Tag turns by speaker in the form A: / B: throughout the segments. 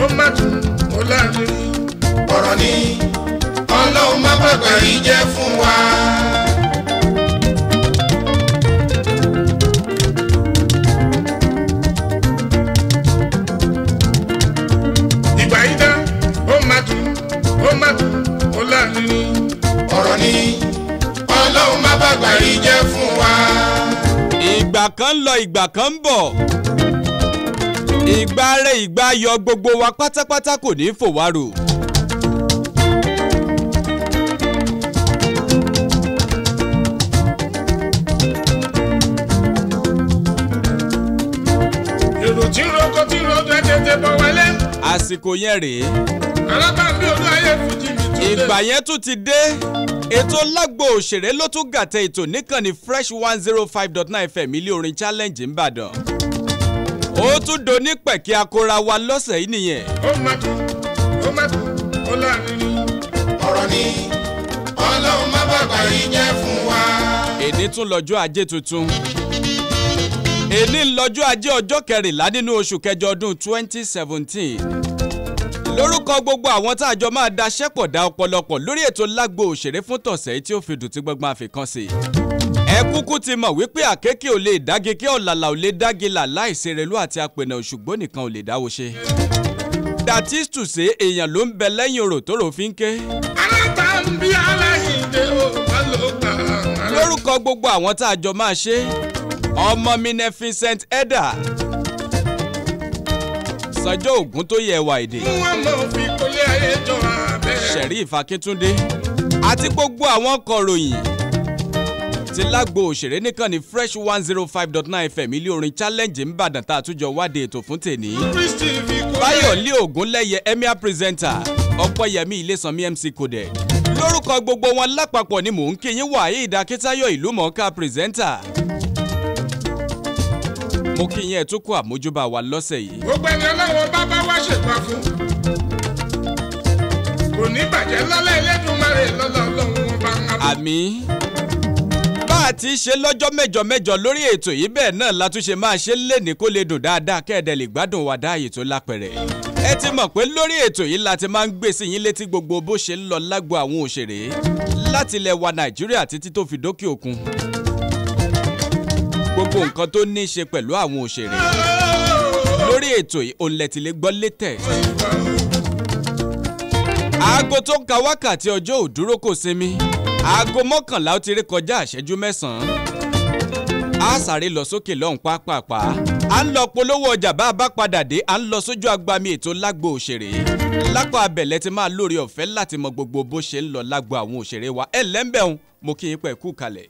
A: ó má dùn ó láàrin.
B: ọ̀rọ̀ ni ọlọ́run má bàgbà yìí jẹ́ fún wa.
A: ìgbà yìí dá ó má dùn ó má dùn ó láàrin.
B: ọ̀rọ̀ ni ọlọ́run má bàgbà yìí jẹ́ fún wa.
C: ìgbà kan ń lọ ìgbà kan ń bọ̀ ìgbà rẹ̀ ìgbà yọ gbogbo wa pátápátá kò ní í fò wá rò.
A: èrò tí ń roko tí ń rodo ẹ tètè bọ̀ wálé.
C: àsìkò yẹn rèé
A: alábàámi olú ayé fújì mi tún dé.
C: ìgbà yẹn tún ti dé ètò lágbo òṣèré ló tún gàtẹ ètò níkànnì fresh one zero five dot nine fm ilé orin challenge ńbàdàn ó tún do ní pẹ̀kí akora wa lọ́sẹ̀ yìí nìyẹn
A: ó má dùn ó má dùn ó láàrin.
B: ọ̀rọ̀ ni ọlọ́run má bàgbà yìí jẹ́ fún wa.
C: èní tún lọ́jọ́ ajé tuntun èní lọ́jọ́ ajé ọjọ́ kẹrìnlá nínú oṣù kẹjọ ọdún twenty seventeen lórúkọ gbogbo àwọn tá a jọ máa daṣẹ́ pọ̀ dá ọ̀pọ̀lọpọ̀ lórí ètò lágbo òṣèré fún tọ̀sẹ̀ tí ó fi dùn tí gbọ́ngbọ́n àfikàn sí. ẹ kúkú ti mọ̀ wípé àkékè ò lè dági kí ọ̀làlà ò lè dági là láìsí relú àti apẹ̀nà òṣùgbọ́n nìkan ò lè dáwọ́ ṣe. that is to say èèyàn ló ń bẹ lẹ́yìn orò tó rò fi ń ké.
A: alábàámi aláìndé ó má ló gbà.
C: lórúkọ gbogbo àwọn tá a jọ máa ṣe ọmọ mi ní Vincent Edda sọjọ́ ògún tó yẹ wà èdè
A: wọ́n mọ̀ fi kólé ayé jọ abẹ́.
C: Sheriff Akíntúndé àti gbogbo àwọn kọ̀ròyìn ti lágbo òṣèré nìkan ní fresh one zero five dot nine fm ilé orin challenge ńbàdàn tá a tún jọ wádìí ètò fún tèní.
A: kristi fi kólé.
C: báyọ̀lé ògúnlẹ́yẹ emir presenter ọ̀pọ̀yẹmí ilésanmi mc codec lórúkọ gbogbo wọn lápapọ̀ ni mò ń kí yín waheed akíntayọ̀ ìlú mọ̀ọ́ká presenter. mo kí yín ẹ̀ tún kó àmójúbà wa lọ́sẹ̀ yìí.
A: gbogbo ẹni ọlọ́wọ́ bá bá wá ṣègbà fún. kò ní bàjẹ́ lọ́lá ẹlẹ́dùnmarè lọ́lá ọlọ́run wọn bá ń bá.
C: àmì bá a ti ṣe lọ́jọ́ mẹ́jọ mẹ́jọ lórí ètò yìí bẹ́ẹ̀ náà la tún ṣe máa ṣe léni kó lè dùn dáadáa kẹ́ẹ̀dẹ̀ lè gbádùn wa dáàyè tó lápẹ̀rẹ̀. ẹ ti mọ̀ pé lórí ètò yìí la ti máa ń gbé sí yín létí gbogbo bó ṣe ń lọ lágbo àwọn òṣèré láti ilẹ̀ wa nàìjíríà títí tó fi dókè òkun. gbogbo nǹkan tó ní í ṣe pẹ̀lú àwọn òṣèré lórí ètò yìí òun lẹ ti lè gbọ́ létẹ̀. aago tó ń ka wákàtí ọjọ́ òdúró kò sinmi aago mọ́kànlá ó ti rí kọjá àṣẹjú mẹ́sàn-án a sáré lọ sókè lọ́hùn pápápá à ń lọ polówó ọjà bá a bá padà dé à ń lọ sójú agbami ètò lágbo òṣèré lápá abẹ̀lẹ̀ ti máa lórí ọ̀fẹ́ láti mọ gbogbo bó ṣe ń lọ lágbo àwọn òṣèré wa ẹ̀ lẹ́ńbẹ̀hún mo kí yín pẹ̀ kú kalẹ̀.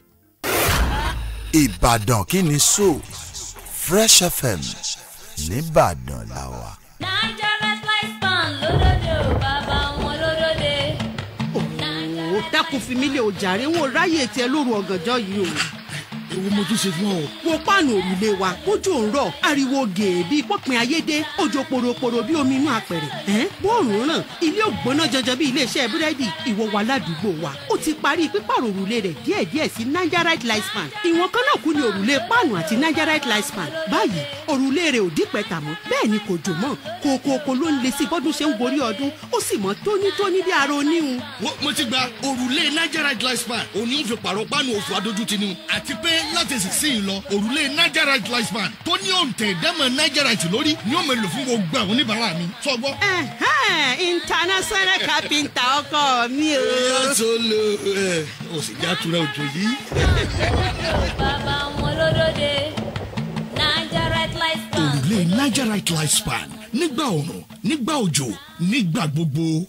D: Ìbàdàn kí ni so Fresh FM nìbàdàn la wà.
E: Nigeria Slice Pan lódòdó bàbá wọn lódòdó.
F: ó dákun fi mí lé o jàre wọn ò ráyè tiẹ̀ lóru ọ̀gànjọ́ yìí o.
G: èwo mo tún ṣe fún ọ.
F: wo páànù òrùlé wa kójú òun rọ̀ ariwo gèè bíi pọ́pin ayédè òjò poroporo bíi omi inú apẹ̀rẹ̀ ẹ́n bóòrùn ràn ilé ògbóná janjan bíi iléeṣẹ́ búrẹ́dì ìwọ wa ládùúgbò wa ó ti parí pípààrọ̀ òrùlé rẹ̀ díẹ̀díẹ̀ sí nigerite lifespan ìwọ̀n kan náà kú ni òrùlé páànù àti nigerite lifespan báyìí òrùlé rẹ̀ ò dípẹ́ta mọ́ bẹ́ẹ̀ ni kò jò mọ́ kòkòkò ló ń le sí bọ́dún ṣe ń gorí ọdún ó sì mọ́ tónítóní bí ara oníhun
G: Wo- mo ti gba òrùlé nigerite lifespan òní ń fi pààrọ̀ páànù òfò adójútì ni àti pé láti sísìn lọ òrùlé nigerite lifespan tó ní òǹtẹ̀ ìdámọ̀ nigerite lórí ni ó mọ̀ lò fún gbogbo àwọn oníbàárà mi. sọgbọ́.
F: Ẹ̀hẹ́n, international carpenter ọkọ mi o.
G: tó lo ẹ o sì já tura òjò yìí.
E: bàbá wọn lódòdó. Nigeria Slice Pan.
G: òrùlé nigerite lifespan nígbà òrùn nígbà òjò nígbà gbogbo.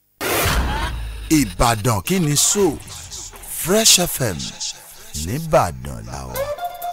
D: Ìbàdàn kí ni so Fresh FM nìbàdàn la wà.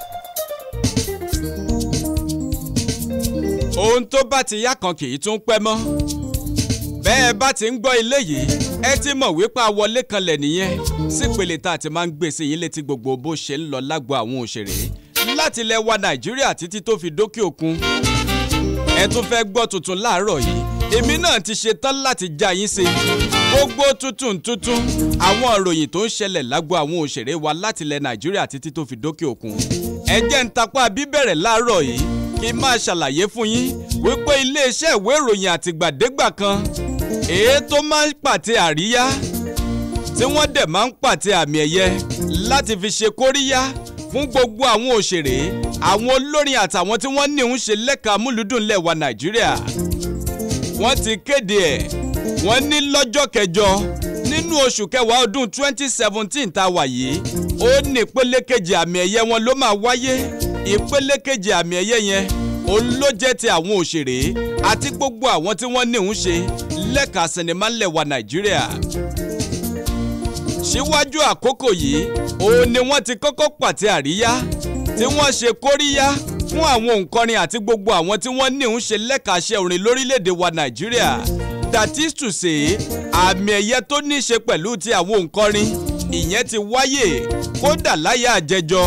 C: ohun tó bá ti yá kan kì í tún pẹ́ mọ́ bẹ́ẹ̀ bá ti ń gbọ́ ilé yìí ẹ ti mọ̀ wípé àwọlé kanlẹ̀ nìyẹn sípele tá a ti máa ń gbé sí yín létí gbogbo bó ṣe ń lọ lágbo àwọn òṣèré láti ilẹ̀ wa nàìjíríà títí tó fi dókè òkun ẹ tún fẹ́ gbọ́ tuntun láàárọ̀ yìí èmi náà ti ṣe tán láti já yín sí gbogbo tuntun tuntun àwọn ìròyìn tó ń ṣẹlẹ̀ lágbo àwọn òṣèré wa láti ilẹ̀ nàìjíríà títí tó fi dókè òkun ẹ jẹ́ ń tapá bíbẹ̀rẹ̀ láàárọ̀ yìí kí n máa ṣàlàyé fún yín wípé iléeṣẹ́ ìwé ìròyìn àtìgbàdégbà kan èyí tó máa ń pàtẹ àríyá tí wọ́n dẹ̀ máa ń pàtẹ àmì ẹ̀yẹ láti fi ṣe kóríyá fún gbogbo àwọn òṣèré àwọn olórin àtàwọn tí wọ́n ní ń ṣe lẹ́ka múlùdùn lẹ́wà nàìjíríà wọ́n ti kéde ẹ̀ wọ́n ní lọ́jọ́ kẹjọ nínú oṣù kẹwàá ọdún 2017 tá a wà yìí ó ní ìpele kejì àmì ẹ̀yẹ wọn ló máa wáyé ìpele kejì àmì ẹ̀yẹ yẹn òun ló jẹ́ ti àwọn òṣèré àti gbogbo àwọn tí wọ́n ní ń ṣe lẹ́ka sinimá lẹ́wà nàìjíríà síwájú àkókò yìí òun ni wọ́n ti kọ́kọ́ pàtẹ àríyá tí wọ́n ṣe kóríyá fún àwọn òǹkọrin àti gbogbo àwọn tí wọ́n ní ń ṣe lẹ́kàṣẹ́ orin lórílẹ̀‐èdè wa nàìjíríà that is to say àmì ẹ̀yẹ tó ní í ṣe pẹ̀lú ti àwọn òǹkọrin ìyẹn ti wáyé kódà láyé àjẹjọ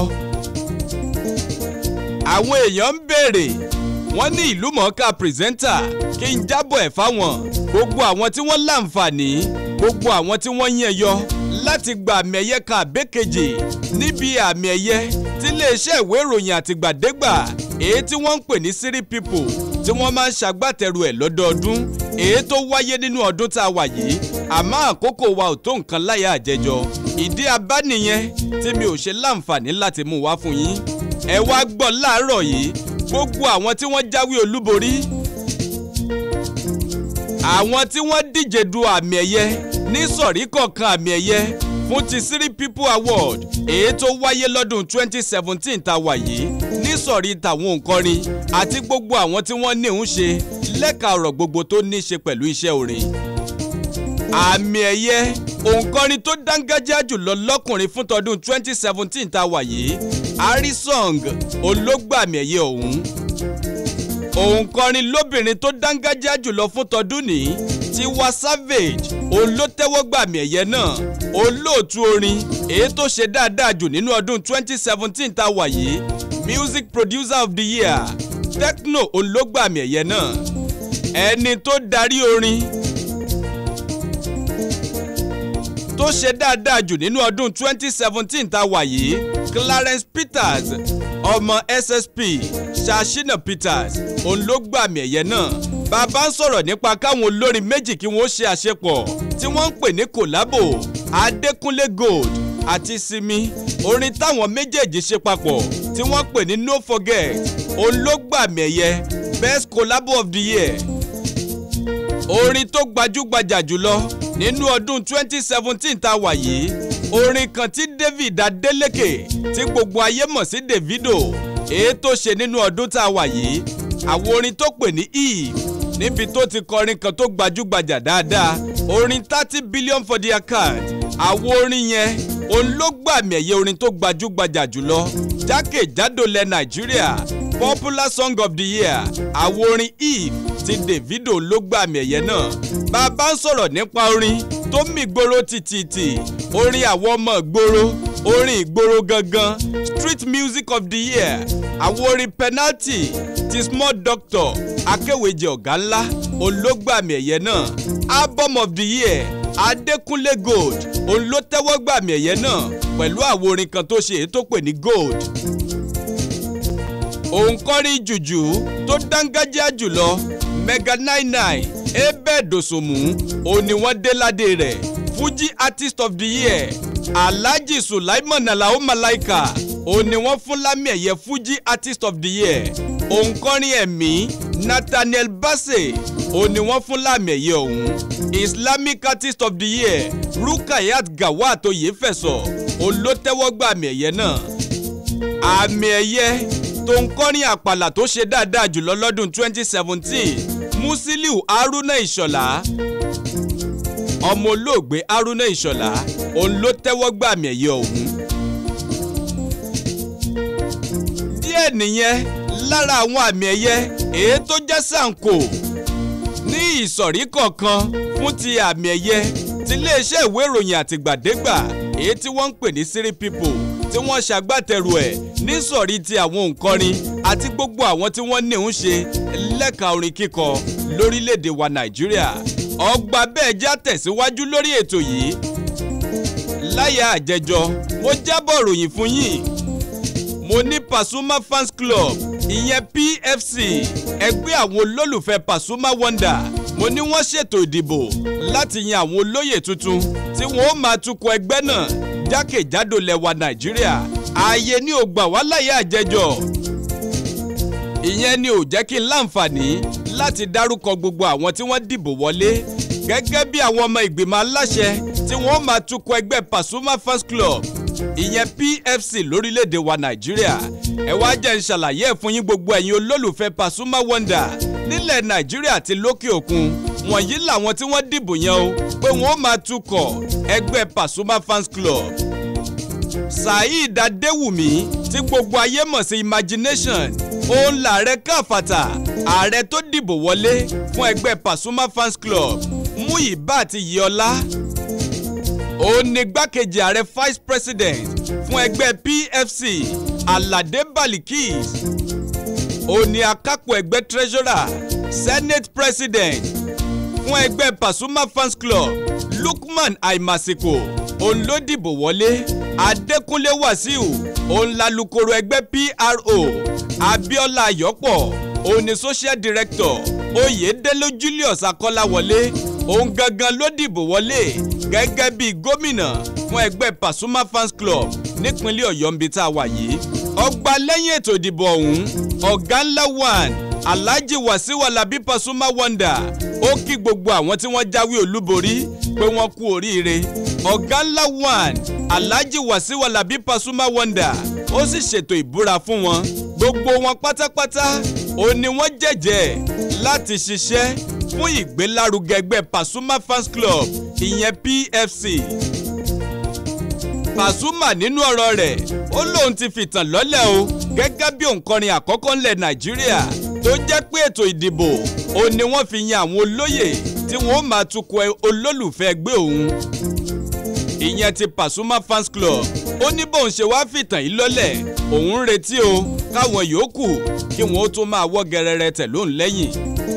C: àwọn èèyàn ń béèrè wọ́n ní ìlú mọ̀ọ́ká pírẹsẹ́ńtà kí n jábọ̀ ẹ̀ fáwọn gbogbo àwọn tí wọ́n láǹfààní gbogbo àwọn tí wọ́n yẹn yọ láti gba àmì ẹ̀yẹ kan àbẹ́kejì níbi àmì ẹ̀yẹ tí iléeṣẹ́ ìwé ìròyìn àtìgbàdégbà èyí tí wọ́n ń pè ní City People tí wọ́n máa ń ṣagbátẹrù ẹ̀ lọ́dọọdún èyí tó wáyé nínú ọdún tá a wà yìí àmọ́ àkókò wa ò tó nǹkan láyà àjẹjọ ìdí abá nìyẹn tí mi ò ṣe láǹfààní láti mú wá fún yín ẹ wá gbọ́ láàárọ̀ yìí gbogbo àwọn tí wọ́n jáwé olúborí àwọn tí wọ́n díje du àmì ẹ̀yẹ ní sọ̀rí kọ̀ọ̀kan àmì ẹ̀yẹ fún ti City People Award èyí tó wáyé lọ́dún 2017 tá a wà yìí ní sọ̀rí tàwọn òǹkọrin àti gbogbo àwọn tí wọ́n ní ń ṣe lẹ́ka ọ̀rọ̀ gbogbo tó ní í ṣe pẹ̀lú iṣẹ́ orin. àmì ẹ̀yẹ òǹkọrin tó dángájá jùlọ lọ́kùnrin fún tọdún 2017 tá a wà yìí Arisong olóògbàmì ẹ̀yẹ ọ̀hún òǹkọrin lóbìnrin tó dángájá jùlọ fún tọdún ní Tiwa Savage olótẹ́wọ́gbàmì ẹ̀yẹ náà olóòtú orin èyí tó ṣe dáadáa jù nínú ọdún 2017 tá a wà yìí music producer of the year Tekno olóògbàmì ẹ̀yẹ náà ẹni tó darí orin tó ṣe dáadáa jù nínú ọdún 2017 tá a wà yìí Clarence Peters ọmọ SSP Ṣàṣìnà Peters òun ló gbàmì ẹ̀yẹ náà bàbá ń sọ̀rọ̀ nípa káwọn olórin méjì kí wọ́n ṣe àṣepọ̀ tí wọ́n ń pè ní kòlábò Adékúnlé Gold àti Simi orin táwọn méjèèjì ṣe papọ̀ tí wọ́n pè ní No Forget òun ló gbàmì ẹ̀yẹ Best Collabo of the Year orin tó gbajúgbajà jùlọ nínú ọdún 2017 tá a wà yìí orin kan tí David Adeleke tí gbogbo ayé mọ̀ sí Davido èyí tó ṣe nínú ọdún tá a wà yìí àwọn orin tó pè ní Eve níbi tó ti kọrin kan tó gbajúgbajà dáadáa orin thirty billion for the account àwọn orin yẹn òun ló gbàmì ẹ̀yẹ orin tó gbajúgbajà jùlọ jákèjádò lẹ Nàìjíríà popular song of the year àwọn orin Eve ti Davido ló gbàmì ẹ̀yẹ náà bàbá ń sọ̀rọ̀ nípa orin tó mì gbòòrò tìtìtì orin àwọn ọmọ ìgboro orin ìgboro gangan street music of the year àwọn orin penalty ti small doctor akéwèjì ọ̀gá ńlá olóògbàmì ẹ̀yẹ náà album of the year adékúnlé gold òun ló tẹ́wọ́ gbàmì ẹ̀yẹ náà pẹ̀lú àwọn orin kan tó ṣe èyí tó pè ní gold òǹkọrin jùjú tó dángájá jùlọ mega nine nine ebe dosunmu òun ni wọ́n dé ládé rẹ̀ fuji artist of the year alhaji sulaiman alao malaika òun ni wọ́n fún lámì ẹ̀yẹ fuji artist of the year òǹkọrin ẹ̀mí nathaniel bassey òun ni wọ́n fún lámì ẹ̀yẹ ọ̀hún islamic artist of the year rukayat gawat oyefẹsọ òun ló tẹ́wọ́ gba àmì ẹ̀yẹ náà àmì ẹ̀yẹ tó ń kọrin àpàlà tó ṣe dáadáa jùlọ lọ́dún 2017 musiliu haruna ìṣọ̀lá ọmọ olóògbé haruna ìṣọ̀lá òun ló tẹ́wọ́ gbà àmì ẹ̀yẹ ọ̀hún. díẹ̀ nìyẹn lára àwọn àmì ẹ̀yẹ èyí tó jẹ́ sànkò ní ìsọ̀rí kọ̀ọ̀kan fún ti àmì ẹ̀yẹ ti iléeṣẹ́ ìwé ìròyìn àtìgbàdégbà èyí tí wọ́n ń pè ní City People tí wọ́n ṣàgbàtẹ̀rù ẹ̀ nísọ̀rí ti àwọn òǹkọrin àti gbogbo àwọn tí wọ́n ní ń ṣe lẹ́ka orin kíkọ lórílẹ̀‐èdè wa Nàìjíríà ọgbà bẹ́ẹ̀ já tẹ̀síwájú lórí ètò yìí láyà àjẹjọ mo jábọ̀ ròyìn fún yín mo ní Pasuma fans club ìyẹn pfc ẹgbẹ́ àwọn olólùfẹ́ pasuma wonder mo ní wọ́n ṣètò ìdìbò láti yan àwọn olóyè tuntun tí wọ́n ó máa tukọ̀ ẹgbẹ́ náà jákèjádò lẹwa nàìjíríà ààyè ní ò gbà wá láyé àjẹjọ ìyẹn ni ò jẹ́ kí n láǹfààní láti dárúkọ gbogbo àwọn tí wọ́n dìbò wọlé gẹ́gẹ́ bí àwọn ọmọ ìgbìmọ̀ aláṣẹ tí wọ́n máa tukọ̀ ẹgbẹ́ pasuma fans club ìyẹn pfc lórílẹ̀‐èdè wa nàìjíríà ẹ wá jẹ́ ń ṣàlàyé ẹ̀ fún yín gbogbo ẹ̀yin olólùfẹ́ pasuma wonder nílẹ̀ nàìjíríà àti lókè òkun wọ̀nyí làwọn tí wọ́n dìbò yẹn o pé wọ́n máa tukọ̀ ẹgbẹ́ pasuma fans club saheed adéwùmí tí gbogbo ayé mọ̀ sí imagination òun làárẹ̀ káfàtà ààrẹ tó dìbò wọlé fún ẹgbẹ́ pasuma fans club muyibat yiola òun ni gbákejì ààrẹ vice president fún ẹgbẹ́ pfc alade balikis òun ni akápò ẹgbẹ́ treasurer senate president fún ẹgbẹ́ pasuma fans club lukman aimasiko òun ló dìbò wọlé adékúnlé wàsíù òun lalukoro ẹgbẹ́ pro abiola ayọ̀pọ̀ òun ni social director oyèdélé julius akọ́láwọlé òun gangan ló dìbò wọlé gẹ́gẹ́ bíi gómìnà fún ẹgbẹ́ pasuma fans club nípínlẹ̀ ọ̀yọ́ nbí tá a wà yìí ọgbà lẹ́yìn ètò ìdìbò ọ̀hún ọ̀gá ńlá one alhaji wasiu alabi pasuma wonder ó kí gbogbo àwọn tí wọ́n jáwé olúborí pé wọ́n kú oríire ọ̀gá ńlá one alhaji wasiu alabi pasuma wonder ó sì ṣètò ìbúra fún wọn gbogbo wọn pátápátá ó ní wọ́n jẹ́jẹ́ láti ṣiṣẹ́ fún ìgbélárugẹ ẹgbẹ́ pasuma fans club ìyẹn pfc pasuma nínú ọ̀rọ̀ rẹ̀ ó lóun ti fìtàn lọ́lẹ̀ o gẹ́gẹ́ bí òǹkọrin àkọ́kọ́ ńlẹ̀ nàìjíríà tó jẹ́ pé ètò ìdìbò ó ní wọ́n fi yan àwọn olóyè tí wọ́n máa tukọ̀ olólùfẹ́ ẹgbẹ́ òun ìyẹn ti pasuma fans club ó ní bóun ṣe wáá fìtàn yìí lọ́lẹ̀ òun ń retí o káwọn yòókù kí wọ́n ó tún máa wọ́ gẹrẹrẹ tẹ̀ lóun lẹ́yìn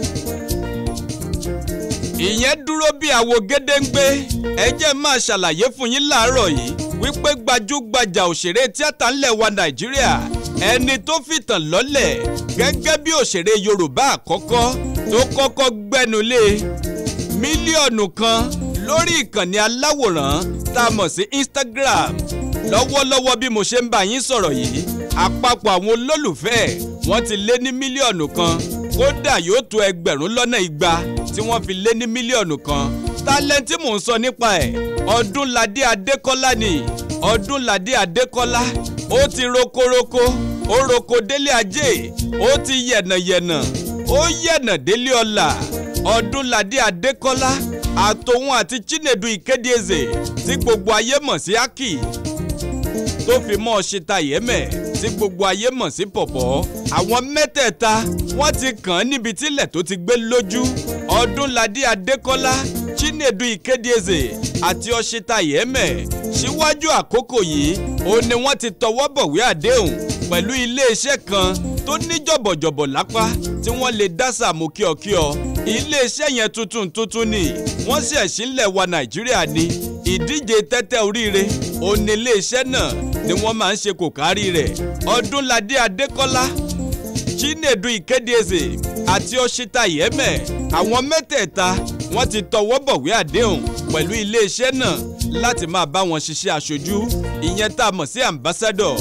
C: ìyẹn dúró bí àwo gédéǹgbé ẹ jẹ́ máa ṣàlàyé fún yín láàárọ̀ yìí wípé gbajúgbajà òṣèré tíátà ńlẹ̀ wa nàìjíríà ẹni tó fìtàn lọ́lẹ̀ gẹ́gẹ́ bí òṣèré yorùbá àkọ́kọ́ tó kọ́kọ́ gbẹ́nulé mílíọ̀nù kan lórí ìkànnì aláwòrán tá a mọ̀ sí instagram lọ́wọ́lọ́wọ́ bí mo ṣe ń bá yín sọ̀rọ̀ yìí àpapọ̀ àwọn olólùfẹ́ wọn ti lé ní mílíọ̀nù kan kódà yóò tó ẹgbẹ̀rún lọ́nà igba tí wọ́n fi lé ní mílíọ̀nù kan tálẹ́ǹtì mò ń sọ nípa ẹ̀ ọdúnladé adékọ́lá ni ọdúnladé adékọ́lá ó ti rokoroko ó roko délé ajé ó ti yẹ̀nàyẹ̀nà ó yẹ̀nà délé ọlà ọdúnladé adékọ́lá àtòun àti chinedu ìkédeeze tí gbogbo ayé mọ̀ sí aki tó fi mọ́ ṣeta yẹ́mẹ̀ tí gbogbo ayé mọ̀ sí pọ̀pọ̀ àwọn mẹ́tẹ̀ẹ̀ta wọ́n ti kàn án níbi tílẹ̀ tó ti gbé lójú ọdúnladé adékọ́lá chinedu ìkédeeze àti ọṣeta yẹ́mẹ̀ síwájú àkókò yìí ó ní wọ́n ti tọwọ́ bọ̀wé àdéhùn pẹ̀lú iléeṣẹ́ kan tó ní jọ̀bọ̀jọ̀bọ̀ lápá tí wọ́n lè dá sàmú kíọ̀kíọ̀ iléeṣẹ́ yẹn tuntun tuntun ni wọ́n ṣẹ̀ sílẹ̀ wa nàìjíríà ni ìdíje tẹ́tẹ́ oríire òní iléeṣẹ́ náà ni wọ́n máa ń ṣe kò kárí rẹ̀ ọdúnladé adékọ́lá chinedu ìkédeeze àti ọṣita yẹ́mẹ̀ àwọn mẹ́tẹ̀ẹ̀ta wọ́n ti tọwọ́ bọ̀wé àdéhùn pẹ̀lú iléeṣẹ́ náà láti máa bá wọn ṣiṣẹ́ aṣojú ìyẹn tá a mọ̀ sí ambassador.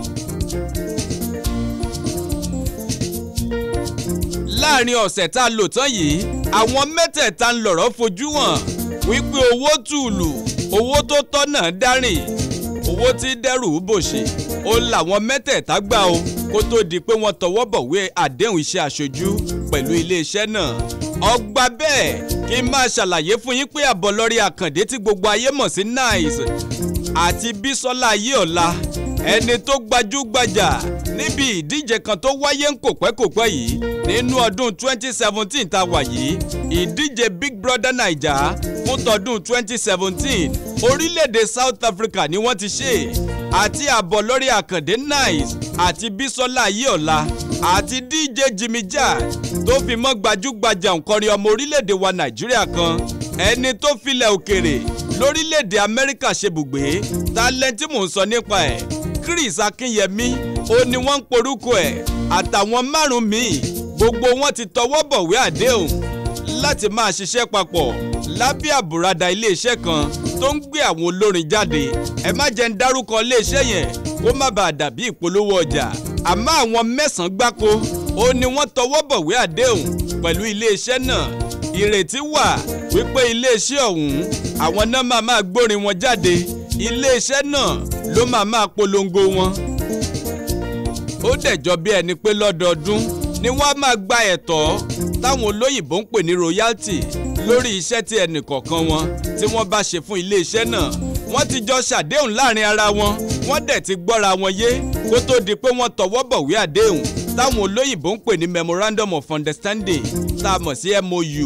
C: láàrin ọ̀sẹ̀ tá a lò tán yìí àwọn mẹ́tẹ̀ẹ̀ta ń lọ̀rọ̀ fojú hàn wípé owó tùlù owó tó tọ́ náà dárìn owó tí dẹ́rù bòṣe ó làwọn mẹ́tẹ̀ẹ̀ta gbà o kó tó di pé wọ́n tọwọ́ bọ̀wé àdéhùn iṣẹ́ aṣojú pẹ̀lú iléeṣẹ́ náà ọgbà bẹ́ẹ̀ kí n máa ṣàlàyé fún yín pé àbọ̀lọ́rí àkàndé tí gbogbo ayé mọ̀ sí nice àti bísọ́lá ayéọ̀la ẹni tó gbajúgbajà níbi ìdíje kan tó wáyé ń kòpẹ́kòpẹ́ yìí nínú ọdún 2017 tá a wà yìí ìdíje big brother naija fún tọdún 2017 orílẹ̀-èdè south africa ni wọ́n ti ṣe àti àbọ̀lọ́rí àkàndé nice àti bísọ́lá ayéọ̀la àti dj jimmy jack tó fi mọ́ gbajúgbajà òǹkọrin ọmọ orílẹ̀-èdè wa nàìjíríà kan ẹni tó filẹ̀ òkèrè lórílẹ̀-èdè amẹ́ríkà ṣebùgbé tálẹ́ntì mò ń sọ nípa ẹ̀ chris akínyẹmí ó ní wọ́n ń porúkọ ẹ̀ àtàwọn márùn-ún míì gbogbo wọn ti tọwọ́ bọ̀wé àdéhùn láti máa ṣiṣẹ́ papọ̀ lábẹ́ àbùradà iléeṣẹ́ kan tó ń gbé àwọn olórin jáde ẹ má jẹ́ ń dárúkọ iléeṣẹ́ yẹn kó má bàa dàbí ìpolówó ọjà àmọ́ àwọn mẹ́sàn-án gbáko ó ní wọ́n tọwọ́ bọ̀wé àdéhùn pẹ̀lú iléeṣẹ́ náà ìrètí wà wípé iléeṣẹ́ ọ̀hún àwọn náà máa máa gbórin wọn jáde iléeṣẹ́ náà ló máa máa polongo wọn. ó dẹ̀jọ́ bí ẹni pé lọ́dọọdún ni wọ́n á máa gba ẹ̀tọ́ táwọn olóyìnbó ń pè ní royalty lórí iṣẹ́ tí ẹnìkọ̀ọ̀kan wọn tí wọ́n bá ṣe fún iléeṣẹ́ náà wọ́n ti jọ ṣàdéhùn láàrin ara wọn wọ́n dẹ̀ ti gbọ́ra wọn yé kó tó di pé wọ́n tọwọ́ bọ̀wé àdéhùn táwọn olóyìnbó ń pè ní memorandum of understanding tá a mọ̀ sí MOU.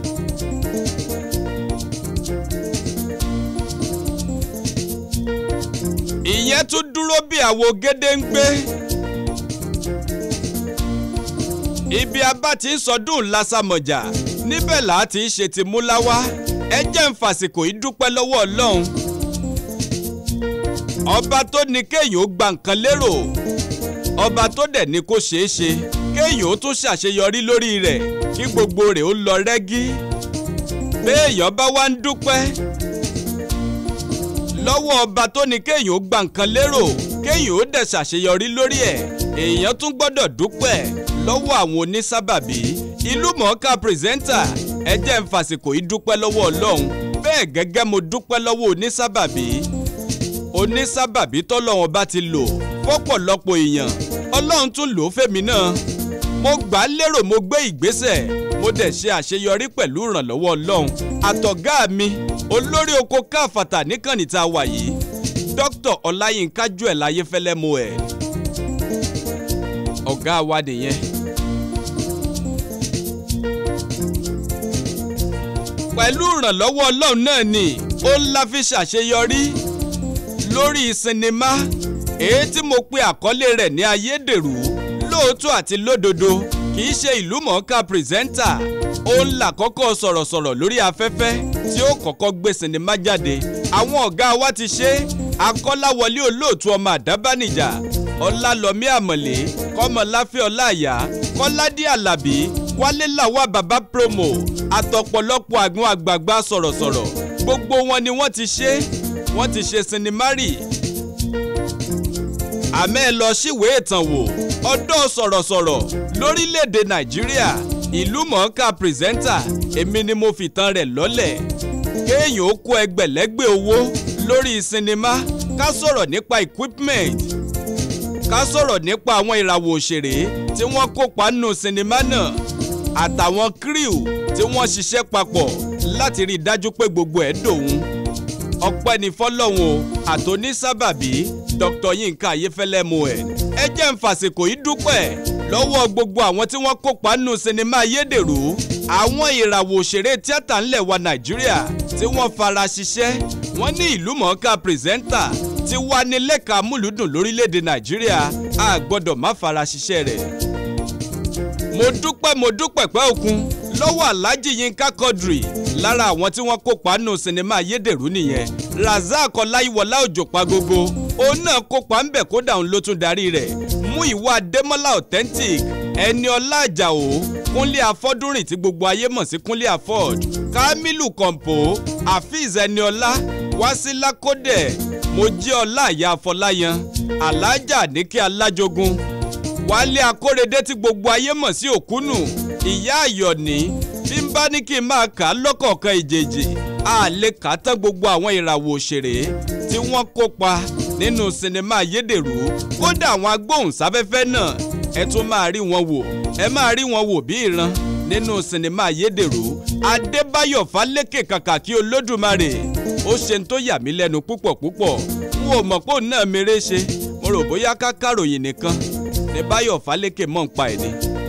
C: ìyẹn tún dúró bí àwo gédéǹgbé. ibi abá ti ń sọdún lásàmọ̀jà níbẹ̀ là á ti ń ṣe ti múláwá ẹ jẹ́ ń fàsìkò yìí dúpẹ́ lọ́wọ́ ọlọ́run. ọba tó ní kéèyàn ó gba nǹkan lérò ọba tó dẹ̀ ní kó ṣeé ṣe kéèyàn ó tún ṣàṣeyọrí lórí rẹ̀ kí gbogbo rẹ̀ ó lọ rẹ́gí. béèyàn bá wá ń dúpẹ́ lọ́wọ́ ọba tó ní kéèyàn ó gba nǹkan lérò kéèyàn ó dẹ̀ ṣàṣeyọrí lórí ẹ̀ èèyàn tún gbọ́dọ̀ dúpẹ́ lọ́wọ́ àwọn onísábàbí ìlú mọ̀ọ́ká pírẹsẹ́ńtà ẹ jẹ́ ń fàsìkò yìí dúpẹ́ lọ́wọ́ ọlọ́run bẹ́ẹ̀ gẹ́gẹ́ mo dúpẹ́ lọ́wọ́ onísábàbí onísábàbí tọ́lọ́run bá ti lò fọ́pọ̀lọpọ̀ èèyàn ọlọ́run tún lò ó fèmí náà mo gbà á lérò mo gbé ìgbésẹ̀ mo dẹ̀ ṣe àṣeyọrí pẹ̀lú ìrànlọ́wọ́ ọlọ́run àtọ̀gá mi olórí oko káfàtà níkànnì tá a wà yìí dókítà ọláyínká joel ayéfẹ́lẹ́ mo ẹ̀ ọ̀gá wa nìyẹn. pẹ̀lú ìrànlọ́wọ́ ọlọ́run náà ni ó ń la fi ṣàṣeyọrí lórí sinimá èyí tí mo pe àkọlé rẹ̀ ní ayédèrú lóòótọ́ àti lódodo kì í ṣe ìlú mọ̀ọ́ká pírẹsẹ́ńtà ó ń là kọ́kọ́ sọ̀rọ̀sọ̀rọ̀ lórí afẹ́fẹ́ tí ó kọ́kọ́ gbé sinimá jáde àwọn ọ̀gá wa ti ṣe akọ́láwọlé olóòtú ọmọ àdábánijà ọlálọ́mí àmọ̀lé kọ́mọláfẹ́ ọláàyá kọ́ládé àlàbí wálé làwà bàbá promo àtọ̀pọ̀lọpọ̀ àgbọn àgbààgbà sọ̀rọ̀sọ̀rọ̀ gbogbo wọn ni wọ́n ti ṣe wọ́n ti ṣe sinimá rì àmẹ́ ẹ lọ síwèé ìtàn wò ọ̀dọ́ sọ̀rọ̀sọ̀rọ̀ lórílẹ̀‐èdè nàìjíríà ìlú mọ̀ọ́ká pírẹsẹ́ńtà èmi ni mo fìtàn rẹ̀ lọ́lẹ̀ kéèyàn ó kó ẹgbẹ̀lẹ́gbẹ̀ owó lórí sinimá ká sọ̀rọ̀ nípa equipment ká sọ̀rọ̀ nípa àwọn ìràwọ̀ òṣèré tí wọ́n kópa nínú sinimá náà àtàwọn crew tí wọ́n ṣiṣẹ́ papọ̀ láti rí i dájú pé gbogbo ẹ̀ dòun ọpẹ́ ní fọlọ́hún o àtònísábàbí dr yinka ayéfẹ́lẹ́ moẹ̀ ẹ jẹ́ ń fàsìkò yìí dúpẹ́ lọ́wọ́ gbogbo àwọn tí wọ́n kópa nínú sinimá ayédèrú àwọn ìràwọ̀ òṣèré tíátà ńlẹ̀ wa nàìjíríà tí wọ́n fara ṣiṣẹ́ wọ́n ní ìlú mọ̀ọ́ká pírẹsẹ́ńtà tí wà ní lẹ́ka múlùdùn lórílẹ̀‐èdè nàìjíríà a gbọ́dọ̀ má fara ṣiṣẹ́ rẹ̀. mo dúpẹ́ mo dúpẹ́ pẹ́ òkun lọ́wọ́ alhaji yinka quadri lára àwọn tí wọ́n kópa nínú sinimá ayédèrú nìyẹn razak ọláyíwọlá òjò pagogo òun náà kópa ńbẹ kódà òun ló tún darí rẹ̀ mú ìwà adémọ́lá authentic ẹni ọlá àjàò kúnlé afọ́dúnrìn tí gbogbo ayé mọ̀ sí kúnlé afọ́d kamilu kọ̀ǹpó afeez ẹniọlá wásílà kódẹ̀ mojíọlá àyà afọláyan alájà níkẹ́ alájogun wálé akórèdé tí gbogbo ayé mọ̀ sí òkúnù ìyá àyọ̀ní bí n bá ní kí n máa kà á lọ́kọ̀ọ̀kan ìjèjì a lè kà á tán gbogbo àwọn ìràwọ̀ òṣèré tí wọ́n kópa nínú sinimá ayédèrú kódà àwọn agbóhùnsáfẹ́fẹ́ náà ẹ tún máa rí wọn wò ẹ máa rí wọn wò bí ìran nínú sinimá ayédèrú adébáyọ̀ fálékè kàkà kí olódùmarè ó ṣe ń tó yà mí lẹ́nu púpọ̀ púpọ̀ n ò mọ̀ pé òun náà mèrè ṣe mo rò bóyá ká káròyìn nìkan ní báyọ̀ fálékè mọ̀ ń pa ẹ̀ ni.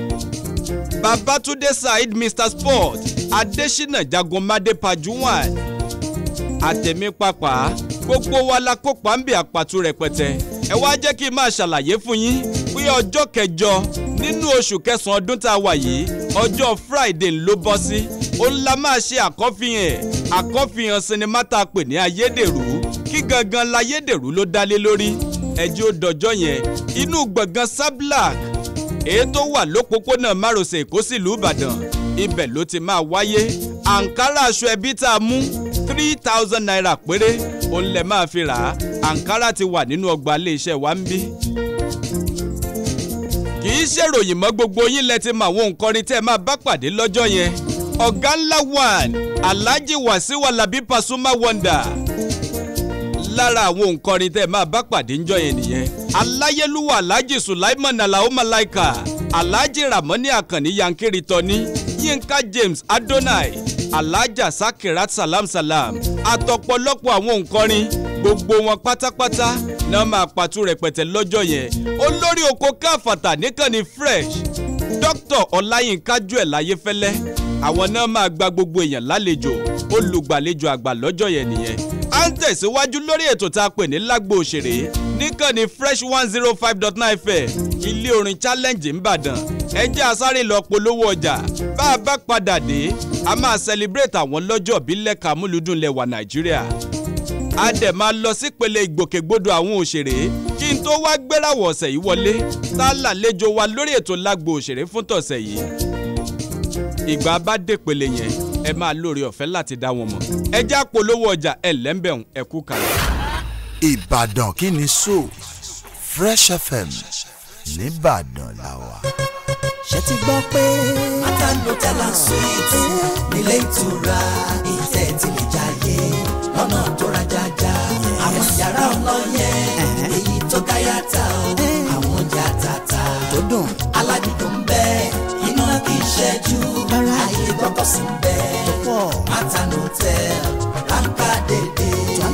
C: babatunde saheed mr sport adesina jagunmade pajuwan àtẹ̀mí pàpà gbogbo wa la kópa ń bẹ àpàtú rẹpẹtẹ ẹ wá jẹ́ kí n máa ṣàlàyé fún yín pé ọjọ́ kẹjọ nínú oṣù kẹsàn-án ọdún tá a wà yìí ọjọ́ friday ló bọ́ sí òun la máa ṣe àkọ́fihàn àkọ́fihàn sinimá tá a pè ní ayédèrú kí gangan layédèrú ló dálé lórí ẹjẹ́ ó dọjọ́ yẹn inú gbọ̀ngàn sablak èyí tó wà lópòpónà márosẹ̀ èkó sílùú ìbàdàn ibẹ̀ ló ti máa wáyé àǹkárá aṣọ ẹbí tá a mú three thousand naira péré òun lè máa fi rà á àǹkárá ti wà nínú ọgbà iléeṣẹ́ wa ń bí kì í ṣèròyìn mọ́ gbogbo yín lẹ ti mọ àwọn nǹkan tẹ́ ẹ máa bá pàdé lọ́jọ́ yẹn ọ̀gá ńlá one alhaji wasiu alabi pasuma wonder lára àwọn nǹkan tẹ́ ẹ máa bá pàdé ńjọ́ yẹn nìyẹn aláyélúwà alhaji sulaiman alao malaika alhaji ramoni akanni yankiri tọ́ni yinka james adonai alhaja sakirat salam salam àtọ̀pọ̀lọpọ̀ àwọn nǹkan gbogbo wọn pátápátá náà máa pàtó rẹpẹtẹ lọ́jọ́ yẹn olórí oko káfàtà níkànnì fresh dr ọláyínká joel ayéfẹ́lẹ́ àwọn náà máa gba gbogbo èèyàn lálejò olùgbàlejò àgbà lọ́jọ́ yẹn nìyẹn à ń tẹ̀síwájú lórí ètò tá a pè ní lágbo òṣèré níkànnì fresh one zero five dot nine fm ilé orin challenge ńbàdàn ẹ jẹ́ àsáré lọ polówó ọjà bá a bá padà dé a máa celebrate àwọn lọ́jọ́ bílẹ̀ kàmúlùdùn lẹ̀wà nàìjíríà a dẹ̀ máa lọ sípele ìgbòkègbodò àwọn òṣèré kí n tó wá gbérawọ̀ ọ̀sẹ̀ yìí wọlé tá a lálejò wa lórí ètò lágbo òṣèré fún tọ̀sẹ̀ yìí. ìgbà bá dépele yẹn ẹ máa lórí ọ̀fẹ́ láti dá wọn mọ̀ ẹ já polówó ọjà ẹ lẹ́ńbẹ̀hún ẹ kú kalẹ̀.
D: ìbàdàn kí ni so fresh fm nìbàdàn làwà.
H: ṣe ti gbọ́ pé.
I: Matano Tella Suite nílé ìtura ìtẹ́ tí lè jáyé lọ́nà tó rajaja. Àwọn yàrá ọlọ́yẹ èyí tó gáyàtà o. Àwọn oúnjẹ àtàtà
H: tó dùn.
I: aládùúgbò ń bẹ iná kì í ṣẹ́jú.
H: Rárá.
I: Àyè gbọ́kọ̀ sí ń bẹ.
H: pọ̀.
I: Matano Tella ráńpá dédé.